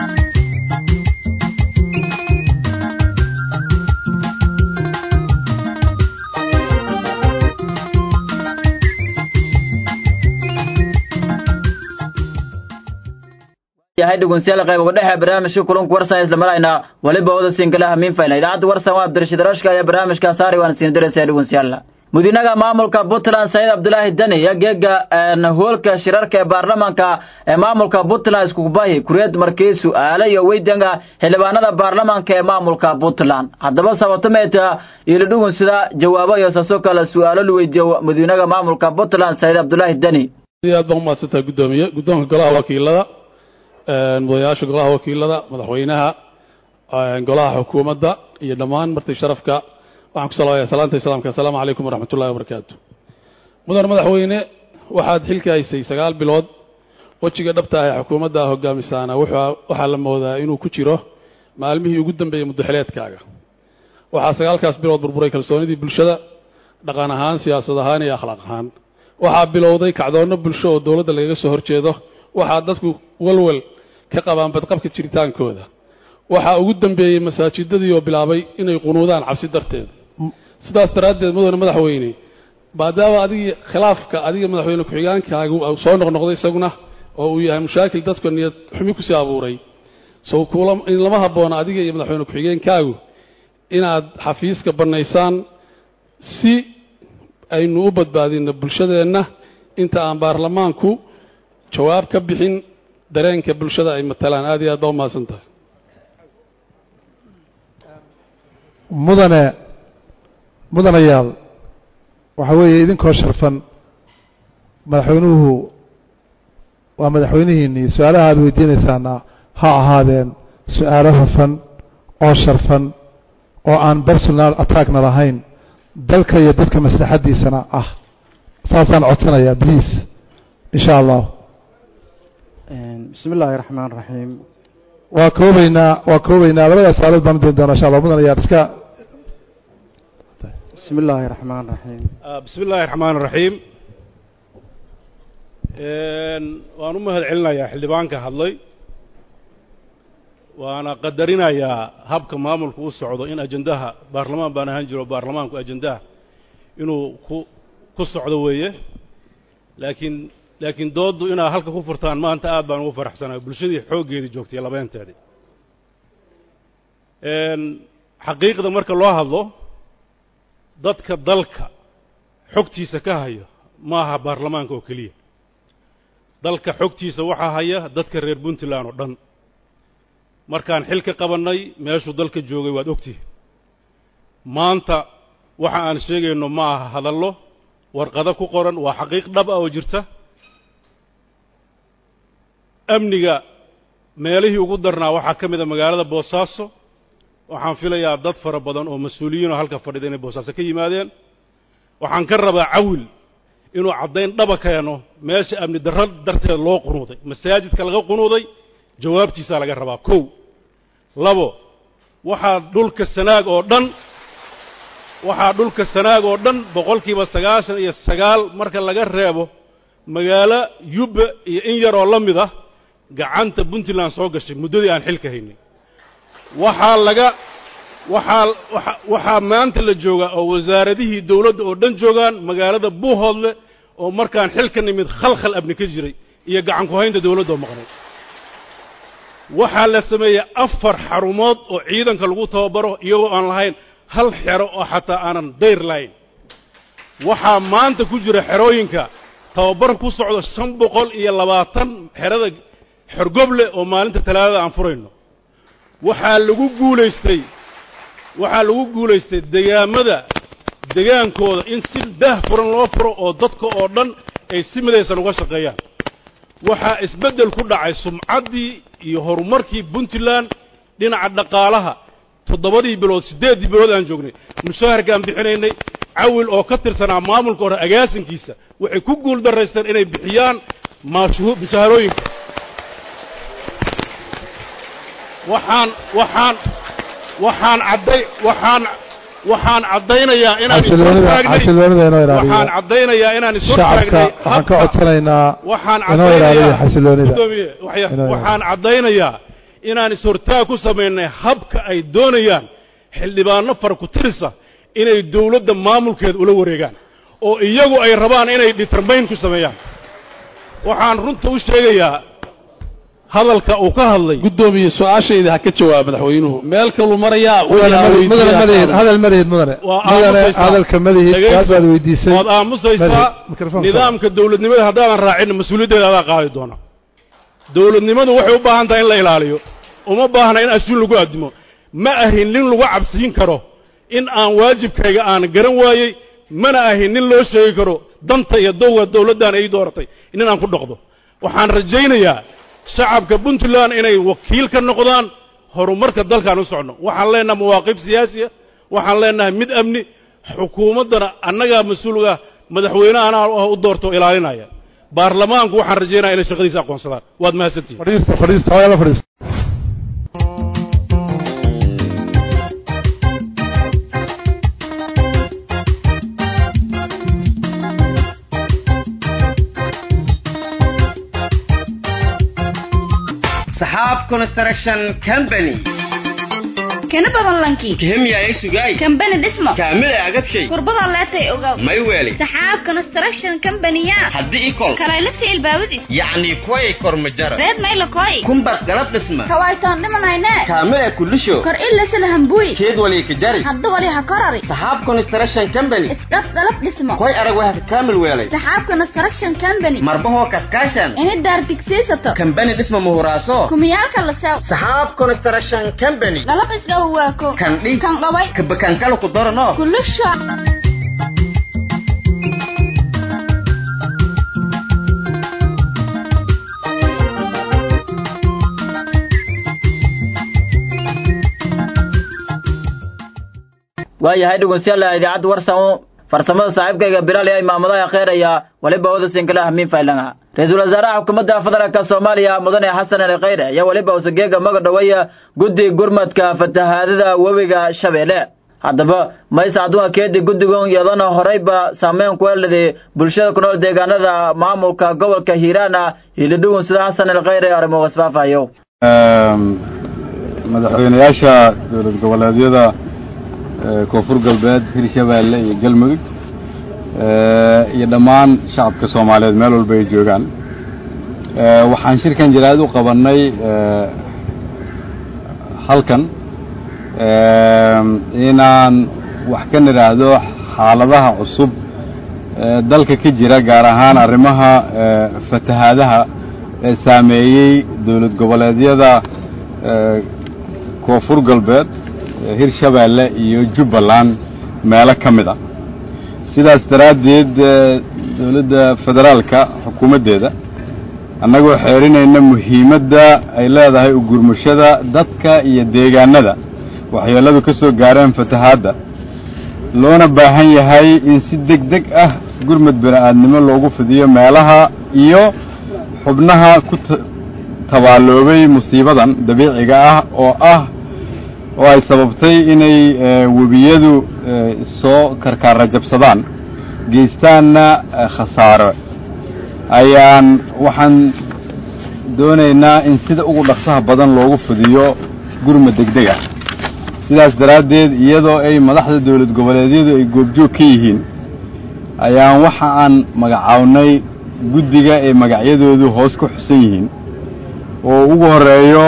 yahay dhegeystayaal qayb uga dhexe barnaamijka kulanka warsan isla marayna waliba wada sinkalaha miinfayna idaacadda warsan waa abdirashiid rashka ayaa barnaamijka saari waan siin diraysaa dhegeystayaal mudinaga maamulka puntland sayid cabdulaahi deni iyo geega hoolka shirarka ee baarlamaanka ee maamulka puntland iskubahi kureed markii su-aale iyo weydanga xildhibaanada baarlamaanka ee maamulka puntland haddaba sabatomeeta iyo ladhugun sida jawaabo iyo saasoo kale su-aalo la weydiiyo madiinaga maamulka puntland sayid cabdulaahi deni aad baa umahadsantahay guddoomiye guddoonka golaha wakiilada mudanayaasha golaha wakiilada madaxweynaha golaha xukuumadda iyo dhammaan marti sharafka waxaan ku salaamaya salaanta islaamka assalaamu calaykum waraxmat ullahi wabarakaatu mudan madaxweyne waxaad xilka haysay sagaal bilood wejiga dhabta ah ee xukuumadda hogaamisaana waxaa la moodaa inuu ku jiro maalmihii ugu dambeeyey muddaxileedkaaga waxaa sagaalkaas bilood burburay kalsoonidii bulshada dhaqan ahaan siyaasad ahaan iyo akhlaaq ahaan waxaa bilowday kacdoonno bulsho oo dowladda lagaga soo horjeedo waxaa dadku walwal ka qabaan badqabka jiritaankooda waxaa ugu dambeeyey masaajidadii oo bilaabay inay qunuudaan cabsi darteed sidaas daraaddeed mudane madaxweyne maadaama adigii khilaafka adiga madaxweyne ku-xigaankaagu soo noqnoqday isaguna oo uu yahay mushaakil dadka niyad xumi kusii abuuray sow kuula in lama habboona adiga iyo madaxweyne ku-xigeenkaagu inaad xafiiska bannaysaan si aynu u badbaadino bulshadeenna inta aan baarlamaanku jawaab ka bixin dareenka bulshada ay matalaan aad iyo aad baa umahadsan tahay mudane mudanayaal waxa weeye idinkoo sharfan madaxweynuhu waa madaxweynihiinnii su-aalaha aada weydiinaysaana ha ahaadeen su-aalo hufan oo sharfan oo aan personal attackna lahayn dalka iyo dadka maslaxaddiisana ah saasaan codsanayaa please in sha allah bismi illaahi raxmaan raxiim waa koobaynaa waa koobaynaa labadaas su-aalood baan u doon doonaa insha allah mudanayaal iska bismi illaahi raxmaan raxiim bismi illaahi raxmaan raxiim waan u mahad celinayaa xildhibaanka hadlay waana qadarinayaa habka maamulku u socdo in ajendaha baarlamaan baan ahaan jiro baarlamaanku ajendaha inuu ku ku socdo weeye laakiin laakiin dooddu inaad halka ku furtaan maanta aad baan ugu faraxsanahay bulshadii xooggeedii joogtay labeenteedii xaqiiqda marka loo hadlo dadka dalka xogtiisa ka hayo ma aha baarlamaanka oo keliya dalka xogtiisa waxaa haya dadka reer puntland oo dhan markaan xil ka qabannay meeshuu dalka joogay waad ogtihi maanta waxa aan sheegayno ma aha hadallo warqado ku qoran waa xaqiiq dhab ah oo jirta amniga meelihii ugu darnaa waxaa ka mid a magaalada boosaaso waxaan filayaa dad fara badan oo mas-uuliyiinoo halka fadhida inay boosaaso ka yimaadeen waxaan ka rabaa cawil inuu caddayn dhaba keeno meesha amni darro darteed loo qunuuday masaajidka laga qunuuday jawaabtiisaa laga rabaa kow labo waxaa dhulka sanaag oo dhan waxaa dhulka sanaag oo dhan boqolkiiba sagaashan iyo sagaal marka laga reebo magaalo yubba iyo in yaroo la mid ah gacanta puntland soo gashay muddadii aan xilka haynay waxaa laga waxaa waa waxaa maanta la joogaa oo wasaaradihii dawladda oo dhan joogaan magaalada buuhoodle oo markaan xilka nimid khalkhal abni ka jiray iyo gacan ku haynta dawladda oo maqnay waxaa la sameeyey afar xarumood oo ciidanka lagu tababaro iyagoo aan lahayn hal xero oo xataa aanan dayr lahayn waxaa maanta ku jira xerooyinka tababar ku socdo shan boqol iyo labaatan xerada xorgoble oo maalinta talaadada aan furayno waxaa lagu guulaystay waxaa lagu guulaystay degaamada degaankooda in si daah furan loo furo oo dadka oo dhan ay si midaysan uga shaqeeyaan waxaa isbeddel ku dhacay sumcaddii iyo horumarkii puntland dhinaca dhaqaalaha toddobadii bilood siddeeddii bilood aan joognay mushaharkaan bixinaynay cawil oo ka tirsanaa maamulka hore agaasinkiisa waxay ku guul daraysteen inay bixiyaan maashuhu mushaharooyinka waxaan waxaan waxaan cadday waxaan waxaan caddaynayaa inaan xasiloonida xasiloonida inoo ilaaliyo waxaan caddaynayaa inaan isu shacabka waxaan ka codsanaynaa waxaan inoo ilaaliyo caddaynayaa xasiloonida Gudoomiye, waxya- Inoo ilaaliyo. waxaan caddaynayaa inaan is-hortaag ku samaynay habka ay doonayaan xildhibaano fara ku tirisa inay dawladda maamulkeeda ula wareegaan oo iyagu ay rabaan inay determayn ku sameeyaan waxaan runta u sheegayaa hadalka uu ka hadlay gudoomiye su-aashayda ha ka jawaab madaxweynuhu meel kaluu marayaa mudane madaxweyne- mudane madaxweyne hadal madaxweyne mudane waa mudane aamusaysaa. hadalka madaxweyne Dhegayso. su'aal baad weydiisay waad aamusaysaa Madaxweyne, mikrofoon nidaamka dawladnimada haddaadan raacin mas-uuliyaddeeda adaa qaadi doona dawladnimadu waxay u baahan tahay in la ilaaliyo uma baahna in ashuun lagu addimo ma ahin nin lagu cabsiin karo in aan waajibkayga aan garan waayey mana ahin nin loo sheegi karo danta iyo dowga dawladdan ay dooratay nin aan ku dhaqdo waxaan rajaynayaa shacabka puntland inay wakiil ka noqdaan horumarka dalkaan u socno waxaan leenahay mawaaqif siyaasiya waxaan leenahay mid amni xukuumaddana annagaa mas-uulga madaxweynehana u doorto ilaalinaya baarlamaanku waxaan rajaynaya inay shaqadiisa aqoonsadaan waad mahadsantihin fadhiista fadhiista hooyala fadhiista saxaab construction company kana badan lanki kihimya ay sugay kambani dhismo kaamil ay agabshay kurbada leetay ogaw may weeli saxaab construction company-ya haddii ikol kalaylasi ilbaabadis yacni kuway kormajara reed mayla koy kumbad galab dhisma kawaytoon dhimanayne kaamil ay kulisho kor ilasala hambuy keed wali ka jari hadda wali ha korari saxaab construction company isdhab galab dhismo koy arag waa ka kaamil weelay saxaab construction company marbahoo kaskaashan ini daar digsiisato kambani dhisma muhuraaso kumiyaalka la sew saxaab construction company galab isga waako kan dhi kan dhaway kabakankala ku darano kulusho waayahay dhegeystayaal idaacadda warsan farsamada saaxiibkayga bilaal ee imaamadaha kheeraya waliba wada sinkala hamiin faylanga ra-iisul wasaaraha xukuumadda federaalka soomaaliya mudane xasan ali kheyre ayaa weliba usageega maga dhaweeya guddi gurmadka fatahaadada webiga shabeelle haddaba maysa adduunka keedi guddigan iyadana horeyba saameyn ku heladay bulshada ku nool deegaanada maamulka gobolka hiiraana hiilidhugun sida xasan ali kheyre arrimo isfaafayo madaxweynayaasha dowlad goboleedyada koonfur galbeed hirshabeelle iyo galmudug iyo dhammaan shacabka soomaaliyeed meel walba ay joogaan waxaan shirkan jaraa'id u qabannay halkan inaan wax ka nidhaahdo xaaladaha cusub dalka ka jira gaar ahaan arrimaha fatahaadaha ee saameeyey dowlad goboleedyada koonfur galbeed hirshabeelle iyo jubbaland meelo ka mid a sidaas daraaddeed dowladda federaalka xukuumaddeeda annagoo xeerinayna muhiimadda ay leedahay ugurmashada dadka iyo deegaanada waxyeelladu ka soo gaareen fatahaadda loona baahan yahay in si deg deg ah gurmad bini-aadnimo loogu fidiyo meelaha iyo xubnaha ku tabaaloobay musiibadan dabiiciga ah oo ah oo ay sababtay inay webiyadu soo karkaara jabsadaan geystaanna khasaaro ayaan waxaan doonaynaa in sida ugu dhaqsaha badan loogu fidiyo gurma degdeg ah sidaas daraaddeed iyadoo ay madaxda dowlad goboleedyadu ay goobjoog ka yihiin ayaan waxa aan magacawnay guddiga ay magacyadoodu hoos ku xusan yihiin oo ugu horeeyo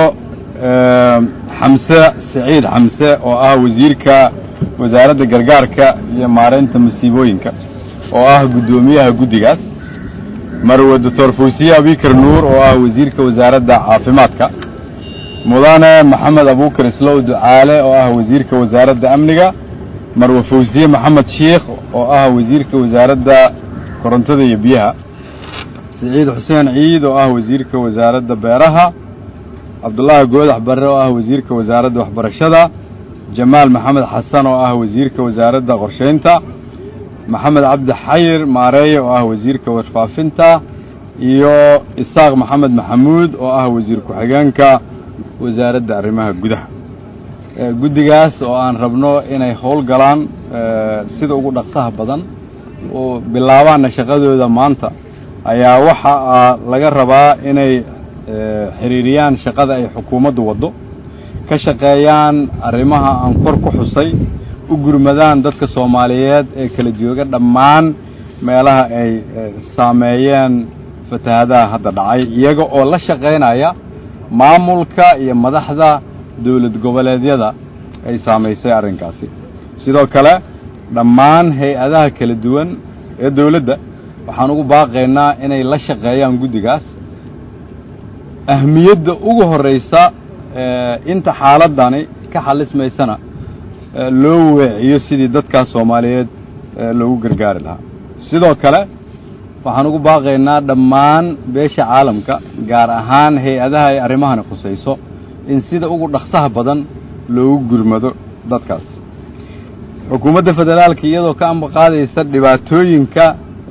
xamse siciid xamse oo ah wasiirka wasaaradda gargaarka iyo maaraynta masiibooyinka oo ah guddoomiyaha guddigaas marwe doctor fawsiye abikar nuur oo ah wasiirka wasaaradda caafimaadka mudane maxamed abuukar islow ducaale oo ah wasiirka wasaaradda amniga marwe fawsiye maxamed sheikh oo ah wasiirka wasaaradda korontada iyo biyaha siciid xuseen ciid oo ah wasiirka wasaaradda beeraha cabdullaahi goodax barre oo ah wasiirka wasaaradda waxbarashada jamaal maxamed xasan oo ah wasiirka wasaaradda qorshaynta maxamed cabdi xayir maareeye oo ah wasiirka warfaafinta iyo isaaq maxamed maxamuud oo ah wasiir ku-xigeenka wasaaradda arrimaha gudaha guddigaas oo aan rabno inay howl galaan sida ugu dhaqsaha badan oo bilaabaana shaqadooda maanta ayaa waxa laga rabaa inay xiriiriyaan shaqada ay xukuumaddu waddo ka shaqeeyaan arrimaha aan kor ku xusay u gurmadaan dadka soomaaliyeed ee kala jooga dhammaan meelaha ay saameeyeen fatahaadaha hadda dhacay iyaga oo la shaqaynaya maamulka iyo madaxda dowlad goboleedyada ay saamaysay arrinkaasi sidoo kale dhammaan hay-adaha kala duwan ee dowladda waxaan ugu baaqaynaa inay la shaqeeyaan guddigaas ahmiyadda ugu horraysa inta xaaladani ka xalismaysana loo weeciyo sidii dadkaas soomaaliyeed loogu gargaari lahaa sidoo kale waxaan ugu baaqaynaa dhammaan beesha caalamka gaar ahaan hay-adaha ay arrimahani khusayso in sida ugu dhaqsaha badan loogu gurmado dadkaas xukuumadda federaalka iyadoo ka ambaqaadaysa dhibaatooyinka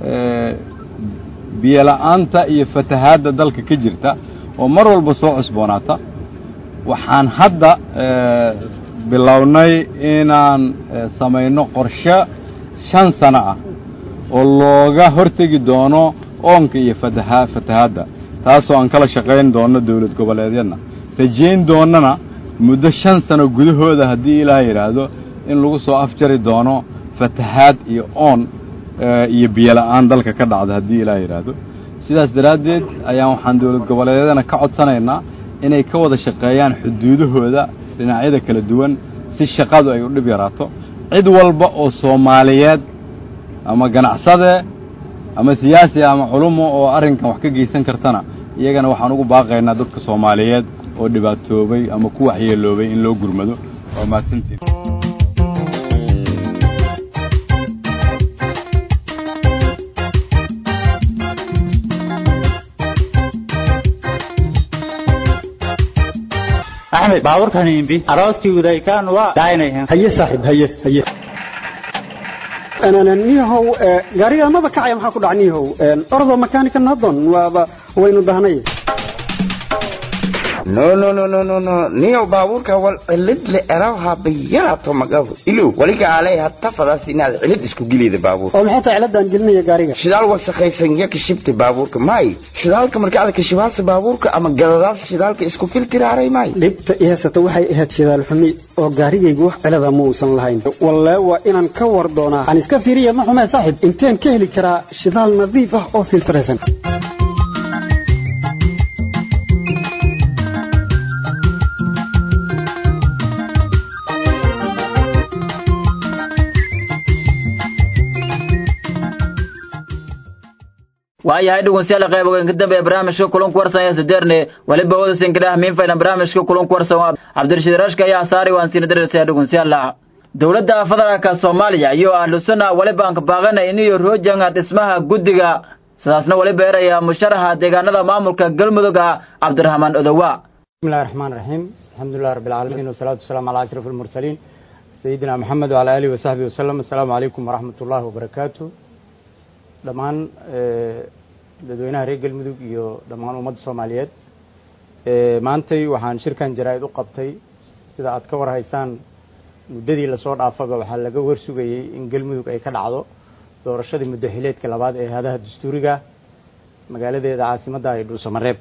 biyola'aanta iyo fatahaadda dalka ka jirta oo mar walba soo cusboonaata waxaan hadda bilownay inaan samayno qorshe shan sano ah oo looga hortegi doono oonka iyo fataha fatahaadda taasoo aan kala shaqayn doono dowlad goboleedyadna rajayn doonana muddo shan sano gudahooda haddii ilaah yidhaahdo in lagu soo afjari doono fatahaad iyo oon iyo biyola'aan dalka ka dhacda haddii ilaah yidhaahdo sidaas daraaddeed ayaan waxaan dowlad goboleedyadana ka codsanaynaa inay ka wada shaqeeyaan xuduudahooda dhinacyada kala duwan si shaqadu ay u dhib yaraato cid walba oo soomaaliyeed ama ganacsade ama siyaasi ama culumo oo arrinkan wax ka geysan kartana iyagana waxaan ugu baaqaynaa dadka soomaaliyeed oo dhibaatoobay ama ku waxyeeloobay in loo gurmado waa mahadsantiin axmed baabuurkan imbi arooskii udaykaan waa daaynayan haye saaxiib haye haye niyahow gaariga maba kacaya maxaa ku dhaca niyahow ordo makaanika nadon waaba waynu dahnay no no no no no no niyow baabuurka wal cilid le erawha bayarato magabu ilow waliga alay hatta fadaas inaad cilid isku geliyda baabuur oo maxay tahay ciladaan gelinaya gaariga shidaal wasakhaysan ya kashibta baabuurka may shidaalka marka aad kashibaasa baabuurka ama gadadaas shidaalka isku filtiraaray may dhibta i haysata waxay ahayd shidaal xumi oo gaarigaygu wax cilada ma uusan lahayn walle waa inaan ka war doonaa aan iska fiiriya ma xumee saaxiib inteen ka heli karaa shidaal nadiif ah oo filtraysan waayahay dhegeystayaal qayb weyn ka dambeeya barnaamijka kulanka warsan ee sadeerne waliba wada sinkadhaha miin faylan barnaamijka kulanka warsan cabdirashiid rashka ayaa saari waan siina dareertaya dhegeystayaal dowladda federaalka soomaaliya iyo ahlu sunna waliba aan ka baaqana iniyo roojanga dhismaha guddiga sidaasna waliba eraya musharaxa deegaanada maamulka galmudug ah cabdiraxmaan odowa bismillahi raxmaan raxiim alxamdulilah rabbi alcaalamiin wasalaatu wasalaamu calaa ashraf almursaliin sayidina maxamed wacala aalihi wasaxbihi wasalam assalaamu calaykum waraxmat ullahi wabarakaatu dhammaan dadweynaha reer galmudug iyo dhammaan ummadda soomaaliyeed maantay waxaan shirkan jaraa-id u qabtay sida aad ka warhaysaan muddadii lasoo dhaafaba waxaa laga warsugayey in galmudug ay ka dhacdo doorashadii muddo xileedka labaad ee hadaha dastuuriga magaaladeeda caasimadda ee dhuusamareeb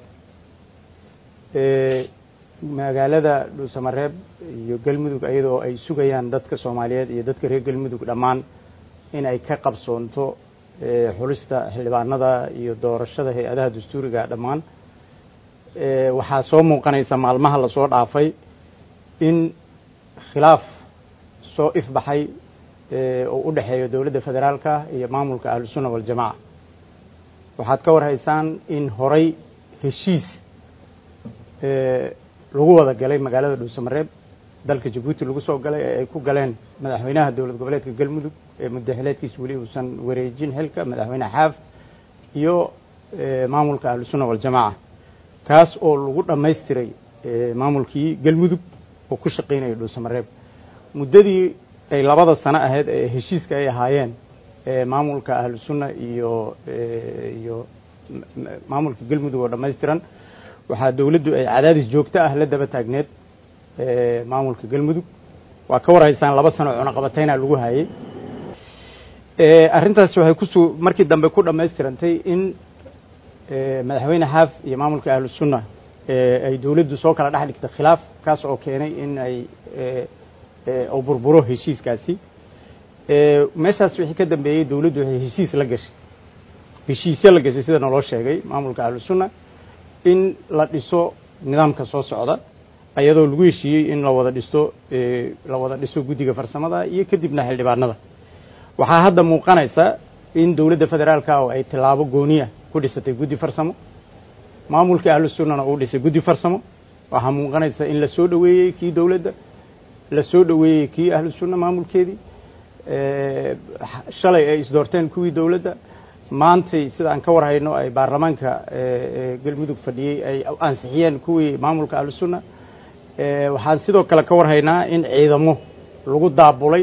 magaalada dhuusamareeb iyo galmudug iyadoo ay sugayaan dadka soomaaliyeed iyo dadka reer galmudug dhammaan in ay ka qabsoonto xulista xildhibaanada iyo doorashada hay-adaha dastuuriga dhammaan waxaa soo muuqanaysa maalmaha lasoo dhaafay in khilaaf soo ifbaxay oo u dhexeeyo dowladda federaalka iyo maamulka ahlusunna waljamaca waxaad ka warhaysaan in horay heshiis lagu wada galay magaalada dhuusamareeb dalka jabuuti lagu soo galay ee ay ku galeen madaxweynaha dowlad goboleedka galmudug ee muddaxileedkiisa weli uusan wareejin xilka madaxweyne xaaf iyo maamulka ahlusunna waljamaca kaas oo lagu dhammaystiray maamulkii galmudug oo ku shaqaynaya dhuusamareeb muddadii ay labada sano ahayd ee heshiiska ay ahaayeen maamulka ahlusunna iyo iyo maamulka galmudug oo dhammaystiran waxaa dowladdu ay cadaadis joogto ah la daba taagneed maamulka galmudug waa ka warhaysaan laba sano cunaqabatayna lagu hayay arrintaas waxay kusu markii dambe ku dhammaystirantay in madaxweyne xaaf iyo maamulka ahlusunna ay dowladdu soo kala dhex dhigtay khilaaf kaas oo keenay in ay u burburo heshiiskaasi meeshaas wixii ka dambeeyey dowladdu waxay heshiis la gashay heshiisyo la gashay sida naloo sheegay maamulka ahlusunna in la dhiso nidaamka soo socda ayadoo lagu heshiiyey in la wada dhisto la wada dhiso guddiga farsamada iyo kadibna xildhibaanada waxaa hadda muuqanaysa in dowladda federaalka oo ay tilaabo gooniya ku dhisatay guddi farsamo maamulka ahlu sunnana uu dhisay guddi farsamo waxaa muuqanaysa in la soo dhoweeyey kii dowladda la soo dhoweeyey kii ahlu sunna maamulkeedii shalay ay isdoorteen kuwii dowladda maantay sida aan ka war hayno ay baarlamaanka galmudug fadhiyey ay ansixiyeen kuwii maamulka ahlusunna waxaan sidoo kale ka war haynaa in ciidamo lagu daabulay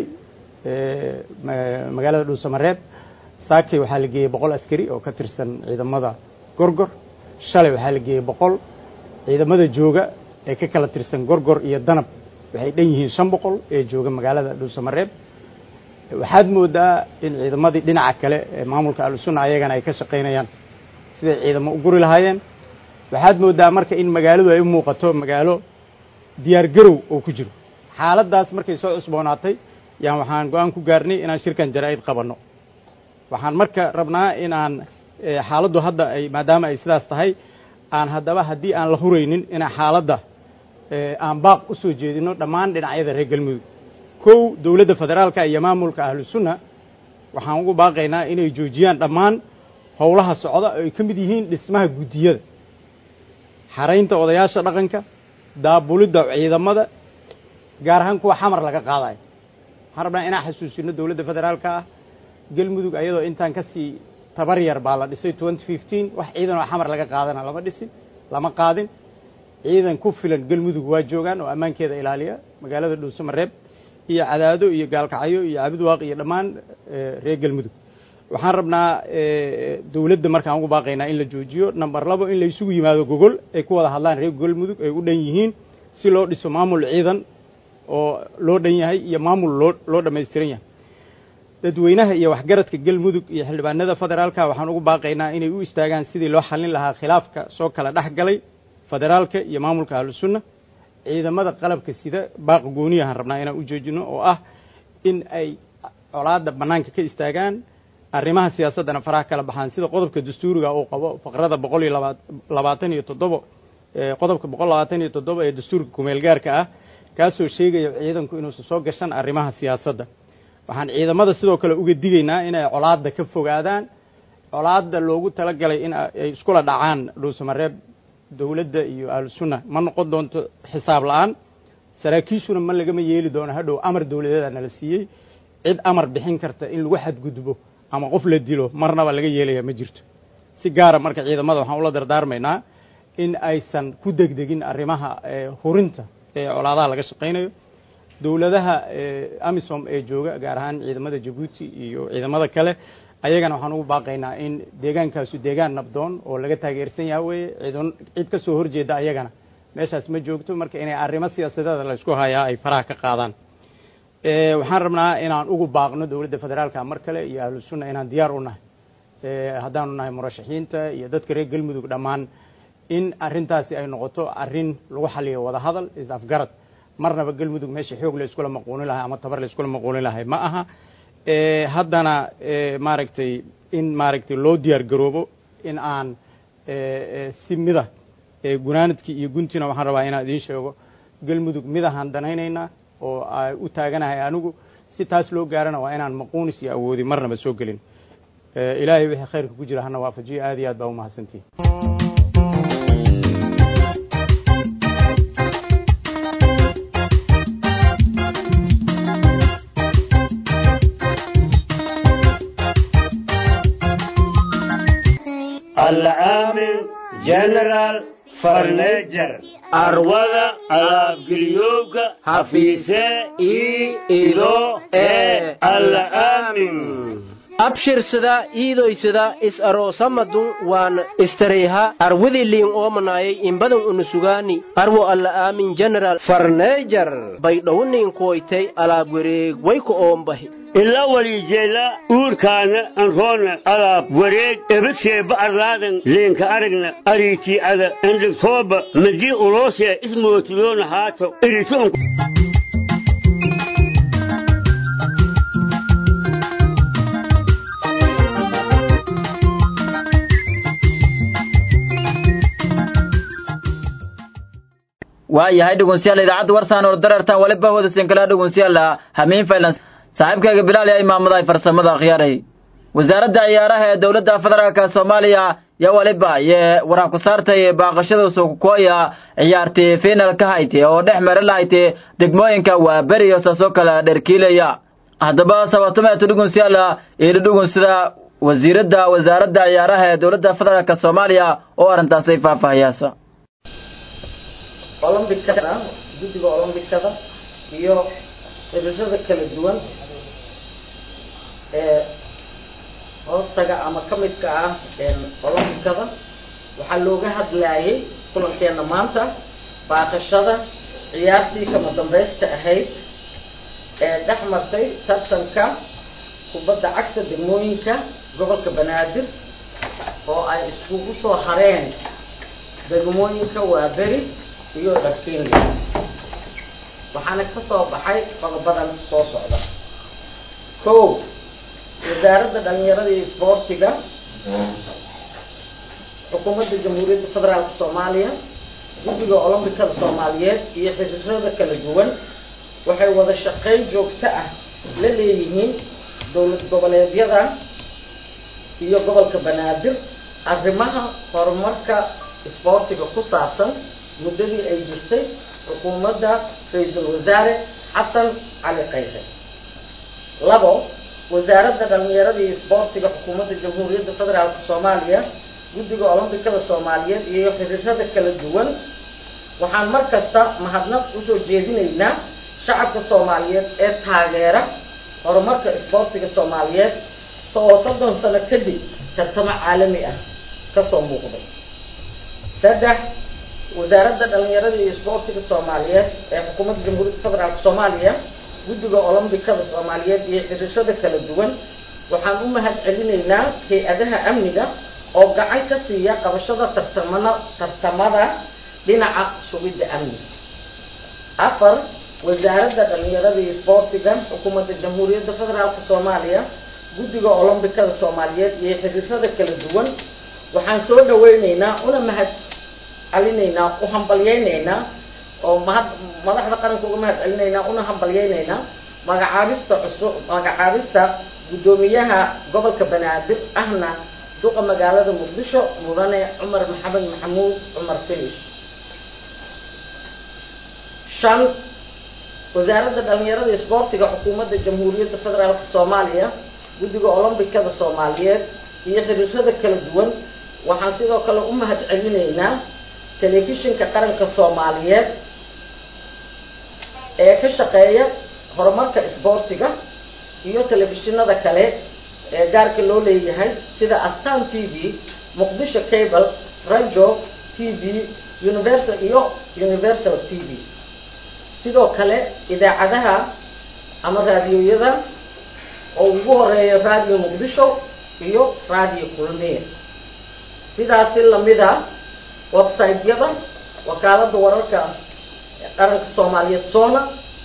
magaalada dhuusamareeb saakay waxaa la geeyey boqol askari oo ka tirsan ciidamada gorgor shalay waxaa la geeyey boqol ciidamada jooga ee ka kala tirsan gorgor iyo danab waxay dhan yihiin shan boqol ee jooga magaalada dhuusamareeb waxaad moodaa in ciidamadii dhinaca kale ee maamulka ahlusunna ayagana ay ka shaqaynayaan siday ciidamo u guri lahaayeen waxaad moodaa marka in magaaladu ay u muuqato magaalo diyaar garow oo ku jiro xaaladdaas markay soo cusboonaatay yaan waxaan go-aan ku gaarnay inaan shirkan jaraa'id qabanno waxaan marka rabnaa in aan xaaladdu hadda ay maadaama ay sidaas tahay aan haddaba haddii aan la huraynin inaan xaaladda aan baaq u soo jeedino dhammaan dhinacyada reer galmudug kow dowladda federaalka iyo maamulka ahlusunna waxaan ugu baaqaynaa inay joojiyaan dhammaan howlaha socda oo ay ka mid yihiin dhismaha guddiyada xaraynta odayaasha dhaqanka daabulidda ciidamada gaar ahaan kuwa xamar laga qaadayo waxaan rabnaa inaan xasuusino dowladda federaalka ah galmudug ayadoo intaan ka sii tabar yar baa la dhisay twenty fifteen wax ciidan oo xamar laga qaadana lama dhisin lama qaadin ciidan ku filan galmudug waa joogaan oo ammaankeeda ilaaliya magaalada dhuusamareeb iyo cadaado iyo gaalkacyo iyo cabidwaaq iyo dhammaan reer galmudug waxaan rabnaa dowladda markaan ugu baaqaynaa in la joojiyo number labo in la isugu yimaado gogol ay ku wada hadlaan reer galmudug ay u dhan yihiin si loo dhiso maamul ciidan oo loo dhan yahay iyo maamul loo loo dhammaystiran yahay dadweynaha iyo waxgaradka galmudug iyo xildhibaanada federaalka waxaan ugu baaqaynaa inay u istaagaan sidii loo xallin lahaa khilaafka soo kala dhex galay federaalka iyo maamulka ahlusunna ciidamada qalabka sida baaqa gooniyahaan rabnaa inaan u joojino oo ah in ay colaadda bannaanka ka istaagaan arrimaha siyaasaddana faraha kala baxaan sida qodobka dastuuriga uu qabo faqrada boqol iyo laba labaatan iyo toddobo qodobka boqol labaatan iyo toddoba ee dastuurka kumeel gaarka ah kaasoo sheegaya ciidanku inuusan soo gashan arrimaha siyaasadda waxaan ciidamada sidoo kale uga digaynaa inay colaadda ka fogaadaan colaadda loogu talagalay in ay iskula dhacaan dhuusamareeb dowladda iyo ahlusunna ma noqon doonto xisaab la-aan saraakiishuna ma lagama yeeli doono hadhow amar dowladeeda nala siiyey cid amar bixin karta in lagu xadgudbo ama qof la dilo marnaba laga yeelaya ma jirto si gaara marka ciidamada waxaan ula dardaarmaynaa in aysan ku degdegin arrimaha hurinta ee colaadaha laga shaqaynayo dowladaha amisom ee jooga gaar ahaan ciidamada jabuuti iyo ciidamada kale ayagana waxaan ugu baaqaynaa in deegaankaasu deegaan nabdoon oo laga taageersan yaha weeye ciidan cid ka soo horjeeda ayagana meeshaas ma joogto marka inay arrimo siyaasadeeda la isku hayaa ay faraha ka qaadaan waxaan rabnaa inaan ugu baaqno dowladda federaalka mar kale iyo ahlusunna inaan diyaar u nahay haddaanu nahay murashaxiinta iyo dadka reer galmudug dhammaan in arrintaasi ay noqoto arrin lagu xaliyo wada hadal is afgarad marnaba galmudug meesha xoog la iskula maquunin lahay ama tabar la iskula maquunin lahay ma aha haddana maaragtay in maaragtay loo diyaar garoobo in aan si mida gunaanadkii iyo guntina waxaan rabaa inaan idiin sheego galmudug midahaan danaynaynaa oo u taaganahay anigu si taas loo gaarana waa inaan maquunis iyo awoodi marnaba soo gelin ilaahay wixii khayrka ku jira hana waafajiyo aad iyo aad baa umahadsantihin العامل جنرال فرنيجر أروضة الأبقليوك حفيسة إي إيدو إي العامل abshirsada iidoysada is aroosamadun waan istareyha arwidi liin oomanayay imbadan unusugaani arwo alla aamin general farneejar baydhowniin koytay alaab wareeg wayku oombahi ila walijeela uurkaana anroona alaab wareeg ebadkee ba'arlaadan leenka aragna ariitii ada endhigtooba madii uloosee ismootiyoona haato iritoon waayahay dhegeystayaal idaacadda warsaan oo darartan waliba wadasin kala dhegeystayaal hamiin faylan saaxiibkayga bilaal ayaa imaamada farsamada akhyaaray wasaaradda ciyaaraha ee dowladda federaalka soomaaliya yaa waliba yee waraa ku saartay baaqashada suukukooya ciyaartii fiinalka hayte oo dhex mari lahayte degmooyinka waa beriyo saasoo kale dherkiilaya haddaba sabatumeetu dhegeystayaal iyo dhegeysta wasiiradda wasaaradda ciyaaraha ee dowladda federaalk soomaaliya oo arrintaasay faahfaahiyaasa olombikada guddiga olombikada iyo xiriirada kala duwan ee hoostaga ama ka midka ah olombikada waxaa looga hadlayay kulankeena maanta baaqashada ciyaartii kama dambaysta ahayd ee dhex martay tartanka kubadda cagta degmooyinka gobolka banaadir oo ay iskugu soo hareen degmooyinka waaberi iyo dharkiinle waxaana ka soo baxay qodobadan soo socda ko wasaaradda dhalinyarada iyo isboortiga xukuumadda jamhuuriyadda federaalka soomaaliya guddiga olombikada soomaaliyeed iyo xiriirada kala duwan waxay wada shaqayn joogto ah la leeyihiin dowlad goboleedyada iyo gobolka banaadir arrimaha horumarka isboortiga ku saabsan muddadii ay jirtay xukuumadda ra-iisul wasaare xasan cali kayre labo wasaaradda dhalinyarada iyo isboortiga xukuumadda jamhuuriyadda federaalka soomaaliya guddiga olombikada soomaaliyeed iyo xiriirada kala duwan waxaan mar kasta mahadnaq usoo jeedinaynaa shacabka soomaaliyeed ee taageera horumarka isboortiga soomaaliyeed oo soddon sano kadib tartamo caalami ah kasoo muuqday saddex wasaaradda dhalinyarada iyo isboortiga soomaaliyeed ee xukuumadda jamhuuriyadda federaalka soomaaliya guddiga olombikada soomaaliyeed iyo xiriirada kala duwan waxaan u mahad celinaynaa hay-adaha amniga oo gacan ka siiya qabashada tartamana tartamada dhinaca sugidda amniga afar wasaaradda dhalinyarada iyo isboortiga xukuumadda jamhuuriyadda federaalka soomaaliya guddiga olombikada soomaaliyeed iyo xiriirada kala duwan waxaan soo dhaweyneynaa una mahad celinaynaa u hambalyeyneynaa oo mahad madaxda qaranka uga mahad celinaynaa una hambalyeyneynaa magacaabista cusub magacaabista guddoomiyaha gobolka banaadir ahna duqa magaalada muqdisho mudane cumar maxamed maxamuud cumar filish shan wasaaradda dhalinyarada isboortiga xukuumadda jamhuuriyadda federaalka soomaaliya guddiga olombikada soomaaliyeed iyo xiriirada kala duwan waxaan sidoo kale u mahad celinaynaa telefishinka qaranka soomaaliyeed ee ka shaqeeya horumarka isboortiga iyo telefishinada kale ee gaarka loo leeyahay sida astan t v muqdisho cable rajo t v universal iyo universal t v sidoo kale idaacadaha ama raadiyoyada oo ugu horeeya radio muqdisho iyo radio kulmiye sidaasi lamid a website-yada wakaalada wararka qaranka soomaaliyeed sona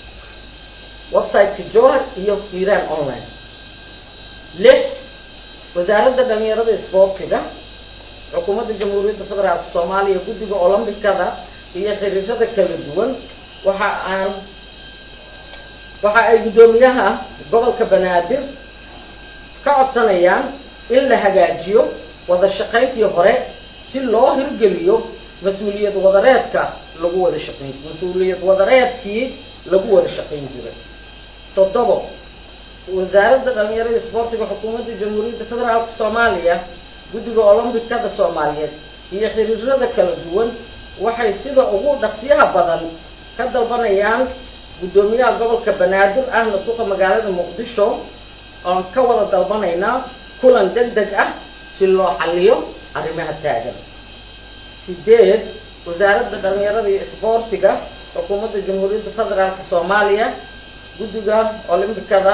website-ka johar iyo hiiraan online lix wasaaradda dhalinyarada isboortiga xukuumadda jamhuuriyadda federaalka soomaaliya guddiga olombikada iyo xiriirada kala duwan waxa aan waxa ay guddoomiyaha gobolka banaadir ka codsanayaan in la hagaajiyo wada shaqayntii hore si loo hirgeliyo mas-uuliyad wadareedka lagu wada shaqayn mas-uuliyad wadareedkii lagu wada shaqayn jiray toddobo wasaaradda dhalinyarada isboortiga xukuumadda jamhuuriyadda federaalka soomaaliya guddiga olombikada soomaaliyeed iyo xiriirada kala duwan waxay sida ugu dhaqsiyaha badan ka dalbanayaan guddoomiyaha gobolka banaadir ahna duqa magaalada muqdisho oon ka wada dalbanaynaa kulan deg deg ah si loo xaliyo arrimaha taagan sideed wasaaradda dhalinyarada iyo isboortiga xukuumadda jamhuuriyadda federaalka soomaaliya guddiga olombikada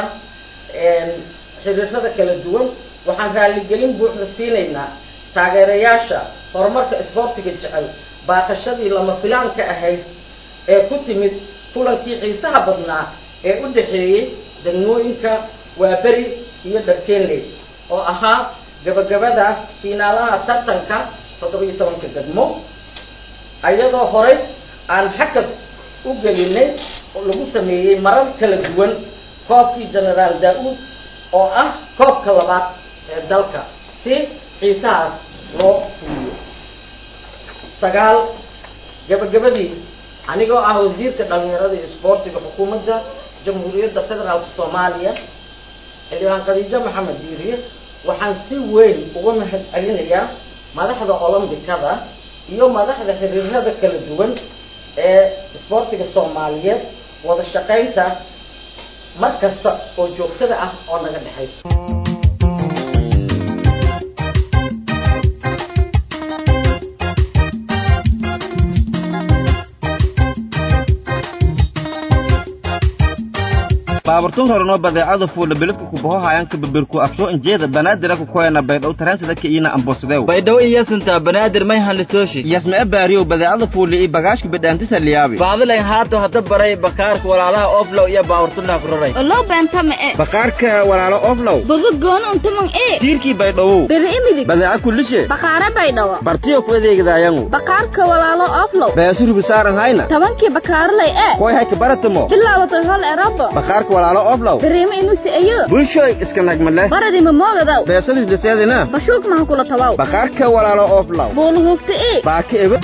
xiriirada kala duwan waxaan raaligelin buuxda siinaynaa taageerayaasha horumarka isboortiga jecel baaqashadii lama filaanka ahayd ee ku timid kulankii xiisaha badnaa ee u dhexeeyey degmooyinka waaberi iyo dharkeenley oo ahaa gabagabada fiinaalaha tartanka toddoba iyo tobanka degmo iyadoo horay aan xakad u gelinay oo lagu sameeyey marar kala duwan koobkii generaal daa-uud oo ah koobka labaad ee dalka si xiisahaas loo fuliyo sagaal gabagabadii anigoo ah wasiirka dhalinyarada iyo isboortiga xukuumadda jamhuuriyadda federaalka soomaaliya xildhibaan khadiijo maxamed diiriye waxaan si weyn uga mahad celinayaa madaxda olombikada iyo madaxda xiriirada kala duwan ee isboortiga soomaaliyeed wada shaqaynta mar kasta oo joogtada ah oo naga dhexaysa baaburtun horeno badeecada fuula bilidka kubaho hayanka babirku afsoo injeeda banaadir ku koyana baydhow taransida ka iina ambosadew baydhow iyasinta banaadir may hanlitooshi yasmee baariyow badeecada fuula iyo bagaashka bidhaantisa liyaabi baadilayn haato hata baray bakaarka walaalaha oflow iyo baaburtunaa ku raray olow beenta ma e bakaarka walaalo oflow bogo gooni untaman e tiirkii baydhowow beri imidig badeeca kulishe bakaare baydhawa bartiyo ku adeegdaayangu bakaarka walaalo oflow beesurubi saaran hayna tobankii bakaarlay e koy hayka baratamo bilaabatay hol erabo bakaarka walaalo oflow beriima inusi ayo bulshoy iska nagmale baradi ma moogadaw beesadis liseedina bashuuk maha kula tabaw bakaarka walaalo oflow buuna hugta e baaka ebe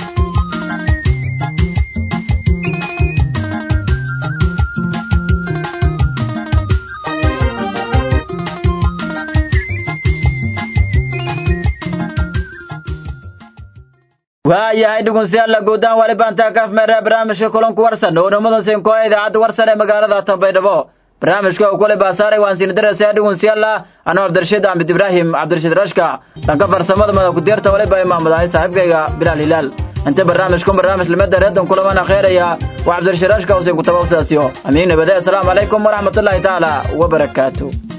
waayahay dhegeystayaal guudaan wali baan taa kaaf meera barnaamijka kulanku warsan oo namadan seen ku idaacadda warsan ee magaalada Tanbaydhabo barnaamijka uu kule baasaaray waan siin darasay dhegeystayaal anoo Cabdirashiid Ahmed Ibrahim Cabdirashiid Rashka dhanka farsamada mada ku diirta wali baa imaamadahay saaxiibkayga Bilal Hilal inta barnaamijku barnaamij limada reedan kulamana khayraya waa Cabdirashiid Rashka oo seen ku tabawsaasiyo amiin nabada assalamu alaykum wa rahmatullahi ta'ala wa barakatuh